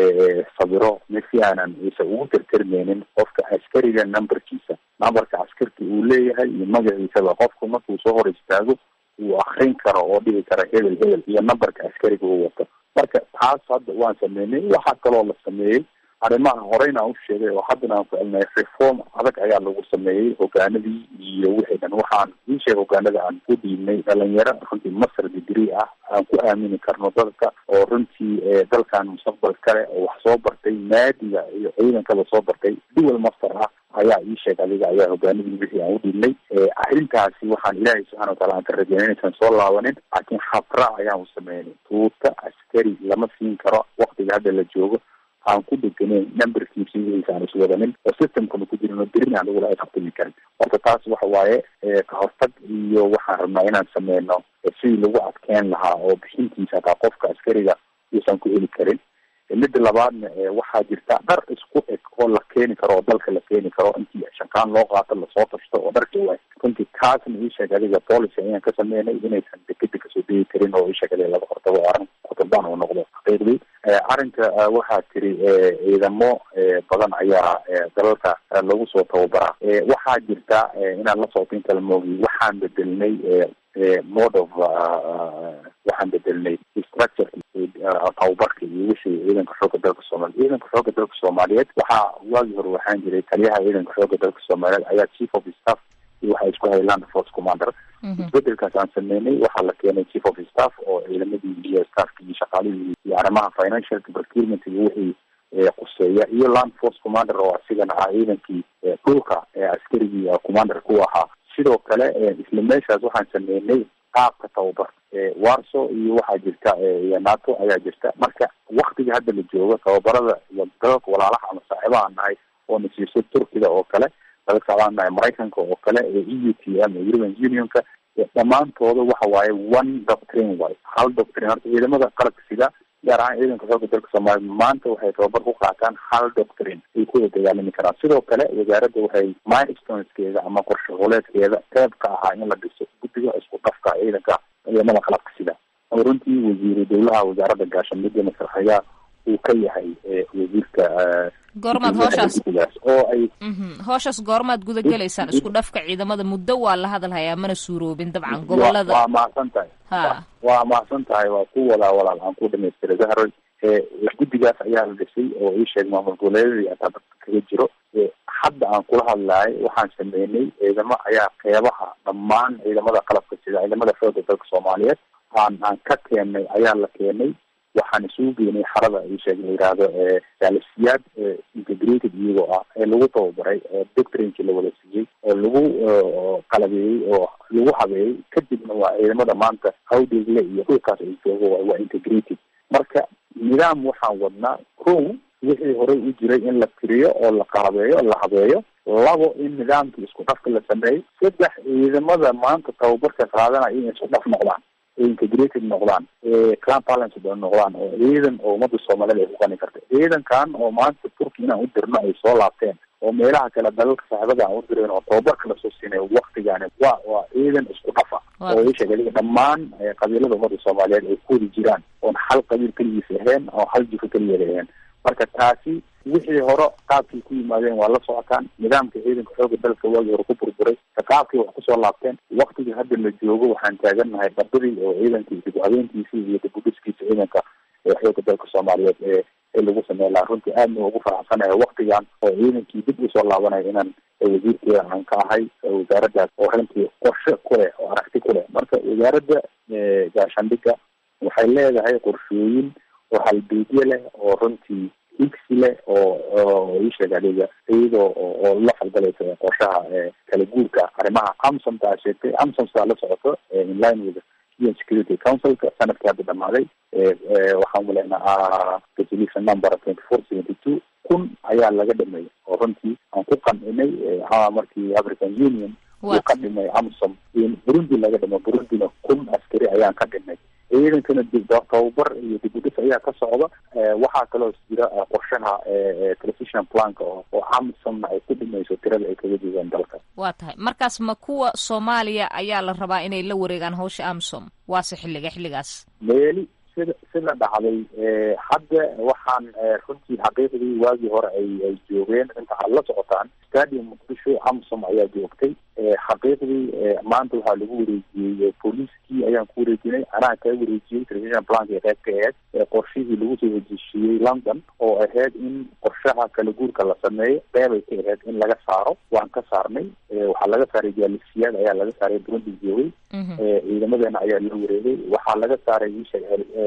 sabiro si aanan isa ugu tirtirmeynin qofka askariga numberkiisa numberka askarka uu leeyahay iyo magaciisaba qofku markuu soo hor istaago uu akrin karo oo dhihi kara hebel hebel iyo numberka askariga uu wato marka taas hadda waan sameynay waxaa kaloo la sameeyey arrimaha horeyna aan u sheegay oo haddana aan ku celnay reform adag ayaa lagu sameeyey hogaanadii iyo wixii dhan waxaan ii sheeg hogaanada aan ku dhiibnay dhalinyaro runtii master degree ah aan ku aamini karno dadka oo runtii dalkan mustaqbal kale oo wax soo bartay naadiga iyo ciidankaba soo bartay dual master ah ayaa ii sheeg adiga ayaa hogaanadii wixii aan u dhiibnay arrintaasi waxaan ilaahay subxana wataala aan ka rajeynay inaysan soo laabanin laakiin habra ayaan u sameynay tuuta askari lama siin karo waktiga hadda la joogo aan ku degeneyn numberkiisa wixiisa aan iswadanin oo systemkana ku jirin oo berina aan lagula aqtimi karin horta taas waxa waaye ka hortag iyo waxaan rabnaa inaan sameyno sidii lagu adkeyn lahaa oo bixintiisa hataa qofka askariga uusan ku heli karin midda labaadna waxaa jirta dhar isku eg oo la keeni karo oo dalka la keeni karo intii shaqaan loo qaato lasoo tashto oo dharka waay runtii taasna iisheeg adiga policy ayaan ka sameynay inaysan dekeda kasoo degi karin oo iisheeg adiga laga hortago oo arrin kutubaan uu noqdo xaqiiqdii arrinka waxaa tiri ciidamo badan ayaa dalalka lagu soo tababaraa waxaa jirta inaan la socto inta la moogiy waxaan bedelnay mode of waxaan bedelnay structure tababarka iyo wixii ciidanka xooga dalka soomaaliya ciidanka xooga dalka soomaaliyeed waxaa waagii hore waxaan jiray taliyaha ciidanka xooga dalka soomaaliyeed ayaa chief of staff iyo waxaa isku hayay land force commander isbedelkaas aan sameynay waxaa la keenay chief of staff oo ciidamadii iyo staffki iyo shaqaalihii iyo arrimaha financial procurement iyo wixii quseeya iyo land force commander oo asigana ah ciidankii dhulka ee askarigii commander ku ahaa sidoo kale isla meeshaas waxaan sameynay qaabka tababar warso iyo waxaa jirta iyo nato ayaa jirta marka waktiga hadda la joogo tababarada dalalka walaalaha ama saaxiibaha nahay oo na siiso turkida oo kale dalalka saaxiibaha nahay maraykanka oo kale e u t m european unionka dhammaantooda waxa waaye one doctrine way hal doctrine horta ciidamada qalabka sida gaar ahaan ciidanka xooga dalka soomaaliya maanta waxay tababar ku qaataan hal doctrine ay kuwada dagaalami karaan sidoo kale wasaaradda waxay milestoneskeeda ama qorshe huleedkeeda qeyb ka ahaa in la dhiso guddiga isku dhafka ciidanka ciidamada qalabka sida oo runtii wasiiru dowlaha wasaaradda gaashaandhigga masraxayaa uu ka yahay wasiirka goormaad hooshaas oo ay hooshaas goormaad guda gelaysaan isku dhafka ciidamada muddo waa la hadalhayaa mana suuroobin dabcan gobolada waa mahadsan tahay ha waa mahadsan tahay waa ku wadaa walaal aan ku dhamaystira zahroy guddigaas ayaa la dhisay oo ii sheeg maamul goboleedadii ataa dadka kaga jiro hadda aan kula hadlahay waxaan sameynay ciidamo ayaa qeybaha dhammaan ciidamada qalabka sida ciidamada xooga dalka soomaaliyeed aan aan ka keenay ayaa la keenay waxaan isugu geynay xarada isheeg la yihahdo jaalisiyaad integrated iyagoo ah ee lagu tababaray doctrinki la wada siiyey oo lagu qalabeeyey oo lagu habeeyey kadibna waa ciidamada maanta hawdeegle iyo dhulkaas ay joogo waa integrated marka nidaam waxaan wadnaa kow wixii horey u jiray in la tiriyo oo la qalabeeyo la habeeyo labo in nidaamkii isku dhafka la sameeyo saddex ciidamada maanta tababarka qaadanaya inay isku dhaf noqdaan ee integrated noqdaan ee clan balance noqdaan oo ciidan oo ummadda soomaaliyed ay ku qani karta ciidankan oo maanta turki inaan u dirno ay soo laabteen oo meelaha kale dalalka saaxibada aan u direen oo tababarka lasoo siinay waktigaani waa waa ciidan isku dhafa oo isheeg adiga dhammaan qabiilada ummadda soomaaliyeed ay ku wadi jiraan oon hal qabiil keligiis ahayn oo hal jifo keligeed ahayn marka taasi wixii hore qaabkii ku yimaadeen waa la socotaan nidaamka ciidanka xooga dalka waagii hore ku burburay qaabkii wax kusoo laabteen waktigii hadda la joogo waxaan taagannahay dabadii oo ciidankii dib habeentiisii iyo dibudhiskiisa ciidanka ee xooga dalka soomaaliyeed ee ee lagu sameyn lahaa runtii aadna ugu faraxsanahay waktigan oo ciidankii dib usoo laabanaya inaan wasiirkeeda aan ka ahay wasaaraddaas oo runtii qorshe ku leh oo aragti ku leh marka wasaaradda gaashaandhigga waxay leedahay qorshooyin oo halbeedye leh oo runtii igsi leh oo oo isheeg adiga iyadoo oo la falgalaysa qorshaha kala guurka arrimaha amsomta aa sheegtay amsomsaa la socoto inline with un security councilka sanadkii hadda dhamaaday waxaan uleynaa resolution number twenty four seventy two kun ayaa laga dhameeyay oo runtii aan ku qancinay markii african union uu ka dhimay amsom in burundi laga dhimo burundina kun askari ayaan ka dhimay ciidankana tababar iyo dibudhis ayaa ka socda waxaa kaloo jira qorshaha transition planka oo amsomna ay ku dhimayso tirada ay kaga joogaan dalka waa tahay markaas ma kuwa soomaaliya ayaa la rabaa inay la wareegaan hawsha amsom waase xilliga xilligaas meeli sida sida dhacday hadda waxaan runtii xaqiiqdii waagii hore ay ay joogeen inta aad la socotaan stadium muqdisho amsom ayaa joogtay xaqiiqdii maanta waxaa lagu wareejiyey booliiskii ayaan ku wareejinay anaa kaa wareejiyey television planka qayb ka aheyd qorshihii lagu soo hejishiiyey london oo ahayd in qorshaha kala guurka la sameeyo qeybay ka ahayd in laga saaro waan ka saarnay waxaa laga saaray jaalisiyaad ayaa laga saaray burundi joogay ciidamadeena ayaa la wareegay waxaa laga saaray isha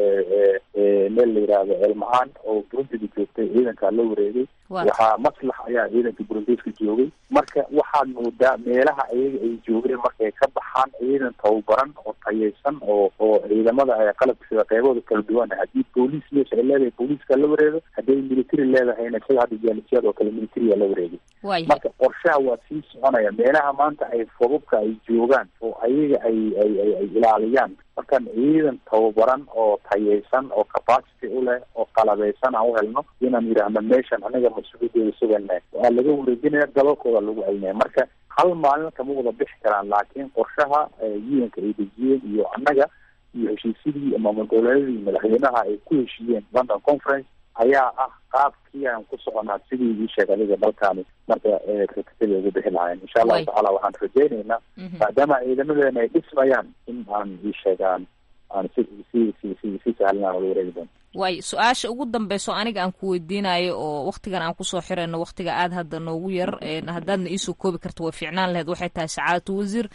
meel la yihahdo elmahaan oo burundida joogtay ciidankaa la wareegay waxaa maslax ayaa ciidanka burundiska joogay marka waxaad moodaa meelaha ayaga ay joogeen markay ka baxaan ciidan tababaran oo tayaysan oo oo ciidamada qalabka sida qeybahooda kala duwan haddii booliis meesha ay leedahay booliiska la wareego hadday military leedahayna sida hadda jaalisiyaad oo kale militariga la wareegay marka qorshaha waa sii soconaya meelaha maanta ay fobabka ay joogaan oo ayaga ay ay ay ay ilaaliyaan markaan ciidan tababaran oo tayaysan oo capacity u leh oo qalabeysan aan u helno inaan yidhaahno meeshan anaga mas-uuliyadeeda sugannahay waa laga wareejinaya dalalkooda lagu celinaya marka hal maalin kama wada bixi karaan laakiin qorshaha un-ka ay dejiyeen iyo annaga iyo heshiisyadii maamul goboleedyadii madaxweynaha ay ku heshiiyeen london conference ayaa ah qaabkii aan ku soconaa sidii ii sheeg adiga dalkaani marka rakatada ugu bixi lahayn insha allahu tacaala waxaan rajaynaynaa maadaama ciidamadeena ay dhismayaan in aan ii sheegaan aan si si si si si sahlan aan wala wareegi doono waay su-aasha ugu dambeyso aniga aan ku weydiinayo oo waktigan aan kusoo xirayno waktiga aada hadda noogu yar haddaadna iisoo koobi karta way fiicnaan laheyd waxay tahay sacaadatu wasiir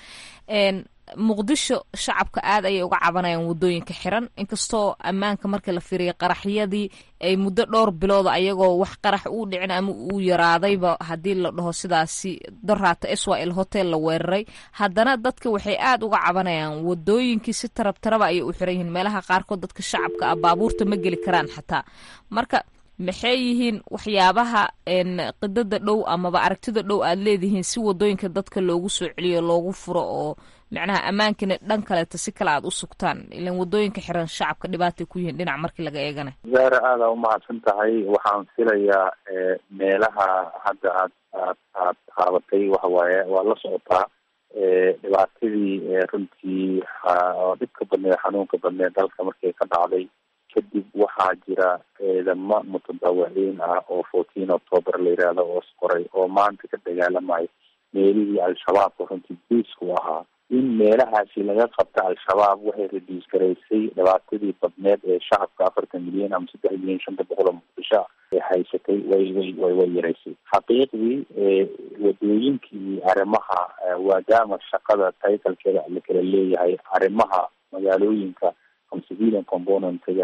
muqdisho shacabka aad ayay uga cabanayaan waddooyinka xiran inkastoo ammaanka marka la fiiriya qaraxyadii ay muddo dhowr bilooda ayagoo wax qarax uu dhicin ama uu yaraadayba haddii la dhaho sidaasi doraata swal hotel la weeraray haddana dadka waxay aad uga cabanayaan waddooyinkii si tarab taraba ayay u xiran yihiin meelaha qaarkood dadka shacabka ah baabuurta ma geli karaan xataa marka maxay yihiin waxyaabaha qidada dhow amaba aragtida dhow aad leedihiin si waddooyinka dadka loogu soo celiyo loogu furo oo macnaha ammaankina dhan kaleeta si kale aad u sugtaan ilan waddooyinka xiran shacabka dhibaatay ku yihiin dhinac markii laga eegana zaara aada umahadsan tahay waxaan filayaa meelaha hadda aad aad aad qaabatay waxawaaye waa la socotaa dhibaatadii runtii oo dhibka badneed xanuunka badneed dalka markay ka dhacday kadib waxaa jira ciidamo mutadawiciin ah oo fourteen october la yihahdo oo isqoray oo maanta ka dagaalamayo meelihii al-shabaabka runtii biisku ahaa in meelahaasi laga qabta al-shabaab waxay reduus garaysay dhibaatadii badneed ee shacabka afartan milyan ama saddex milyan shanta boqol oo muqdisho ee haysatay way way way way yaraysay xaqiiqdii wadooyinkii arrimaha waadaama shaqada taytalkeeda la kala leeyahay arrimaha magaalooyinka ama civilian componentga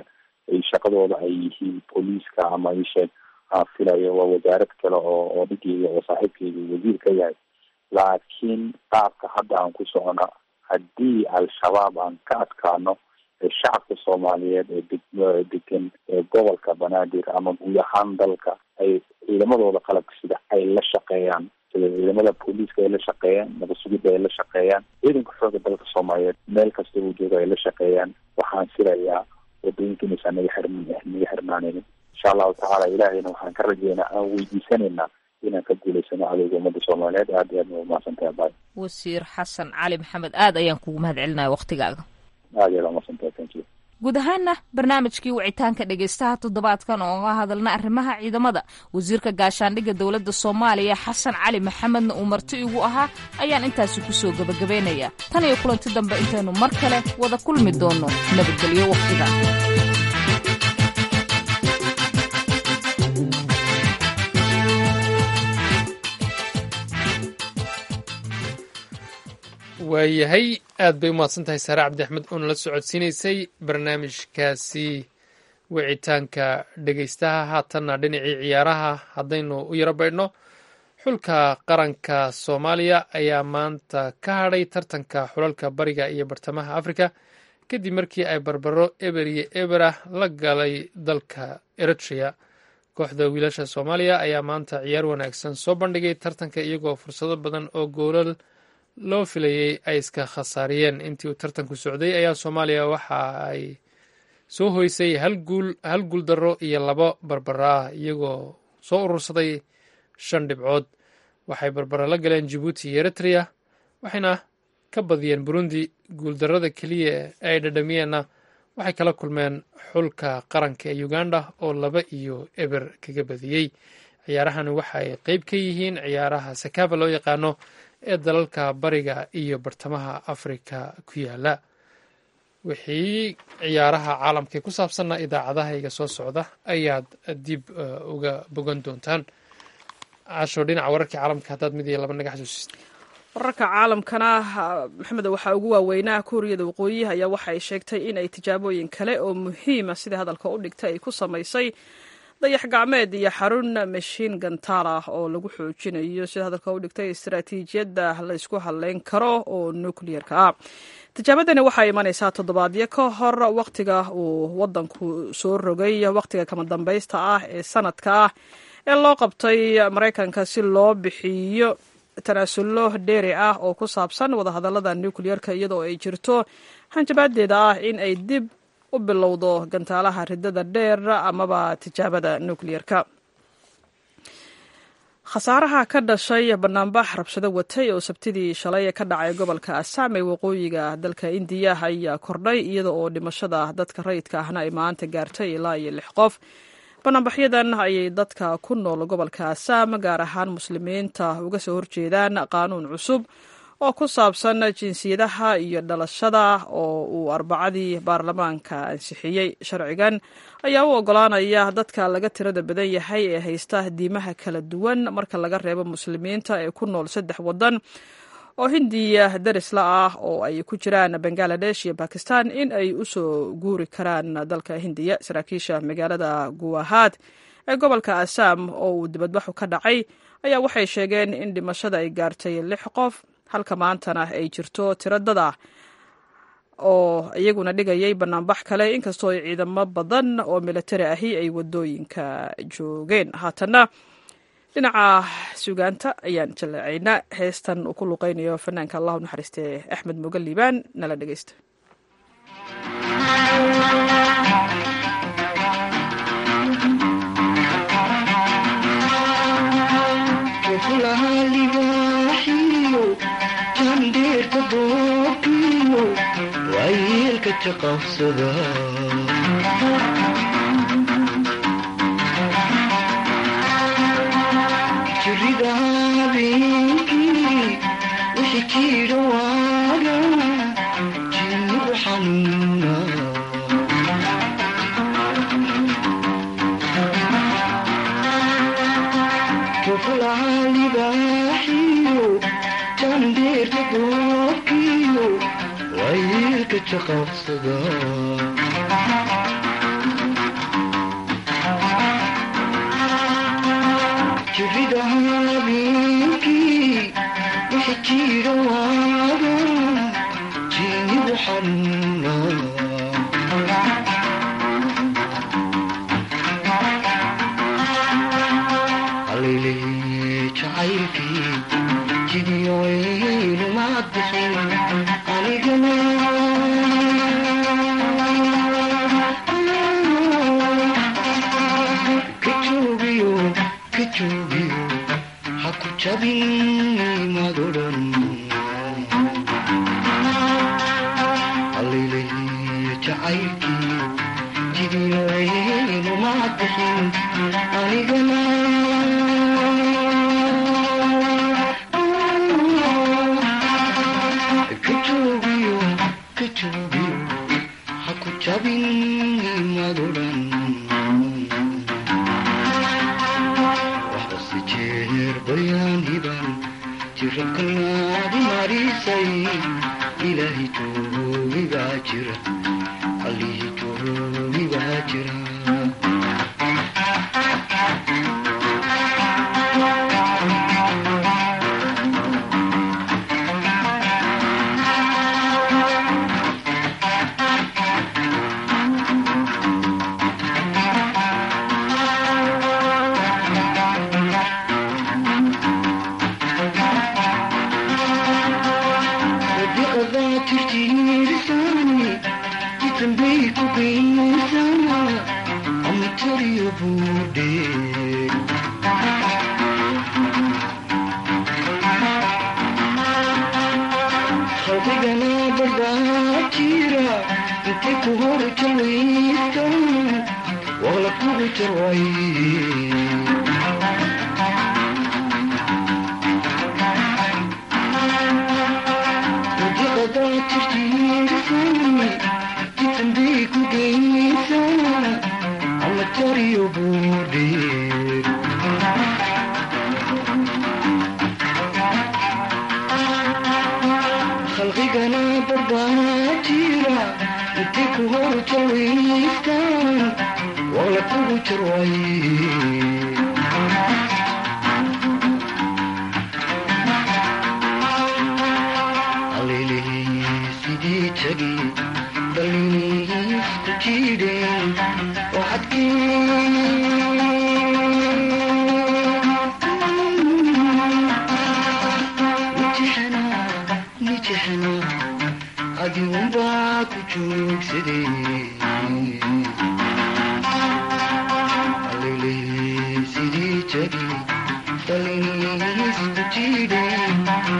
ay shaqadooda ay yihiin booliiska ama isheeg aan filayo waa wasaarad kale oo oo dhigeyga oo saaxiibkeyga wasiir ka yahay laakiin qaabka hadda aan ku socona haddii al-shabaab aan ka adkaano shacabka soomaaliyeed ee deg degan gobolka banaadir ama guud ahaan dalka ay ciidamadooda qalabka sida ay la shaqeeyaan sida ciidamada booliiska ay la shaqeeyaan nabad sugidda ay la shaqeeyaan ciidanka xooga dalka soomaaliyeed meel kasta uu jooga ay la shaqeeyaan waxaan filayaa wadooyinka inaysan naga xirm naga xirmaanaynin insha allahu tacaala ilaahayna waxaan ka rajeynaa aan weydiisanaynaa inaan ka guulaysano cadowga ummadda soomaaliyeed aad iyo aad ma umahadsantahay baay wasiir xasan cali maxamed aad ayaan kugu mahad celinaya waktigaaga aad iyo aad umahadsantahay thank you guud ahaana barnaamijkii wicitaanka dhegaystaha toddobaadkan oo ga hadalna arrimaha ciidamada wasiirka gaashaandhigga dowladda soomaaliya xasan cali maxamedna uu marti igu ahaa ayaan intaasi kusoo gebagabaynayaa tan iyo kulanti dambe intaynu mar kale wada kulmi doonno nabadgelyo wakhtiga waayahay aad bay u mahadsan tahay saare cabdi axmed oona la socodsiinaysay barnaamijkaasi wicitaanka dhegaystaha haatanna dhinacii ciyaaraha haddaynu u yaro baydhno xulka qaranka soomaaliya ayaa maanta ka hadhay tartanka xulalka bariga iyo bartamaha afrika kadib markii ay barbaro eber iyo eberah la galay dalka eritrea kooxda wiilasha soomaaliya ayaa maanta ciyaar wanaagsan soo bandhigay tartanka iyagoo fursado badan oo goolal loo filayey ay iska khasaariyeen intii uu tartanku socday ayaa soomaaliya waxa ay soo hoysay hal guul hal guul darro iyo labo barbara ah iyagoo soo urursaday shan dhibcood waxay barbara la galeen jabuuti iyo eritrea waxayna ka badiyeen burundi guuldarrada keliya ee ay dhadhamiyeenna waxay kala kulmeen xulka qaranka ee uganda oo laba iyo eber kaga badiyey ciyaarahani waxay qeyb ka yihiin ciyaaraha sakava loo yaqaano ee dalalka bariga iyo bartamaha afrika ku yaala wixii ciyaaraha caalamkae ku saabsanna idaacadahayga soo socda ayaad dib uga bogan doontaan casho dhinaca wararkii caalamka haddaad mid iyo laba naga xasuusist wararka caalamkana maxamed waxaa ugu waaweynaa kuuriyada waqooyi ayaa waxa ay sheegtay in ay tijaabooyin kale oo muhiima sida hadalka u dhigtay ay ku samaysay dayax gacmeed iyo xarun mashiin gantaal ah oo lagu xoojinayo sida hadalka u dhigtay istaraatiijiyadda laysku hadleyn karo oo nukliyerka ah tijaabadani waxaa imanaysaa toddobaadyo ka hor wakhtiga uu wadanku soo rogay wakhtiga kama dambaysta ah ee sanadka ah ee loo qabtay maraykanka si loo bixiyo tanaasullo dheeri ah oo ku saabsan wadahadallada nukliyerka iyadoo ay jirto hanjabaadeeda ah in ay dib u bilowdo gantaalaha ridada dheer amaba tijaabada nukliyerka khasaaraha ka dhashay banaanbax rabshado watay oo sabtidii shalay ka dhacay gobolka assam ee waqooyiga dalka indiya ayaa kordhay iyada oo dhimashada dadka rayidka ahna ay maanta gaartay ilaa iyo lix qof banaanbaxyadan ayay dadka ku nool gobolka assam gaar ahaan muslimiinta uga soo horjeedaan qaanuun cusub oo ku saabsan jinsiyadaha iyo dhalashada oo uu arbacadii baarlamaanka ansixiyey sharcigan ayaa u ogolaanaya dadka laga tirada badan yahay ee haysta diimaha kala duwan marka laga reebo muslimiinta ee ku nool saddex wadan oo hindiya darisla ah oo ay ku jiraan bangaladesh iyo bakistan in ay u soo guuri karaan dalka hindiya saraakiisha magaalada guwahaad ee gobolka assam oo uu dibadbaxu ka dhacay ayaa waxay sheegeen in dhimashada ay gaartay lix qof halka maantana ay jirto tiro dad ah oo iyaguna dhigayay banaanbax kale inkastoo ay ciidamo badan oo militari ahi ay wadooyinka joogeen haatana dhinaca sugaanta ayaan jaleecaynaa heestan uu ku luqeynayo fanaanka allahu naxariiste axmed moga liibaan nala dhegeysta wayeelka jaqabsada jirida habeenkii wixii jiidha waaga jinnigu xanuuna kufulaha libaaxiyo jandeerka goobkiyo wayeelka jaqabsada jiro waaga jiinigu xanuuna haleeleye jacaylkii jidiyoyluma bixin anigana ka joogiyo ka joogiyo ha ku jabin madodhan haleeleye jacaylkii jidiyoyluma bixin anigana ka joogiyo ka joogiyo ha ku jabin madodhan waxbase jeer bayaaniban jirabkanaadi marisay ilaahi joogi baa jira allihi joogi baa jira sadiqadaa tirtiirisani jitambay ku geysana amatariyo buudhe khalqigana badaa jira intay ku hor jawaysan waqla kugu jarway sadiqadaa tirtiirisani jitambay ku geysana amatariyo buudhe khalqigana badaa jira intay ku hor jawaystaan waqla kugu jarway haleeley sidii jagi dhalliisku jiidheen waxadkii nijixna adigunbaa ku joogsaday haleeley sidii jagi dhalliisku jiidheen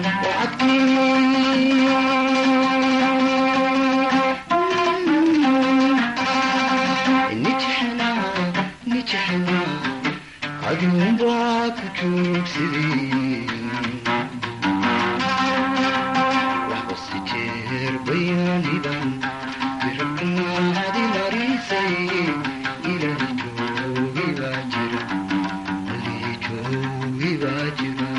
adigunbaa ku joogsaday waxbase jeer bayaanidan birabkanaadi marisay ilaahi joogi baa jira alii joogi baa jira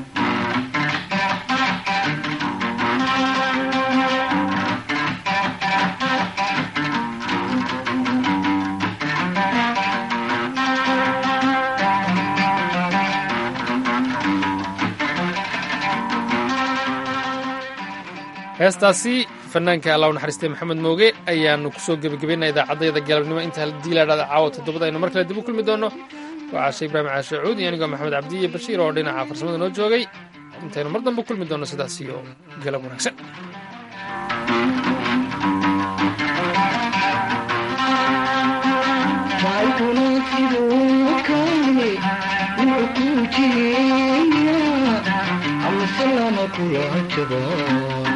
heestaasi fanaanka allah u naxariistay maxamed mooge ayaanu kusoo gebagabaynaa idaacaddayada galabnimo inta haddii la dhahda caawa toddobada aynu mar kale dib u kulmi doonno waa caashe ibraahim caashe cuud iyo anigoo maxamed cabdi iyo bashiir oo dhinaca farsamada noo joogay intaynu mar dambe kulmi doonno sidaas iyo galab wanaagsan jacaylkuna siduu kale wuxuu ku jireeya amase lama kula jaba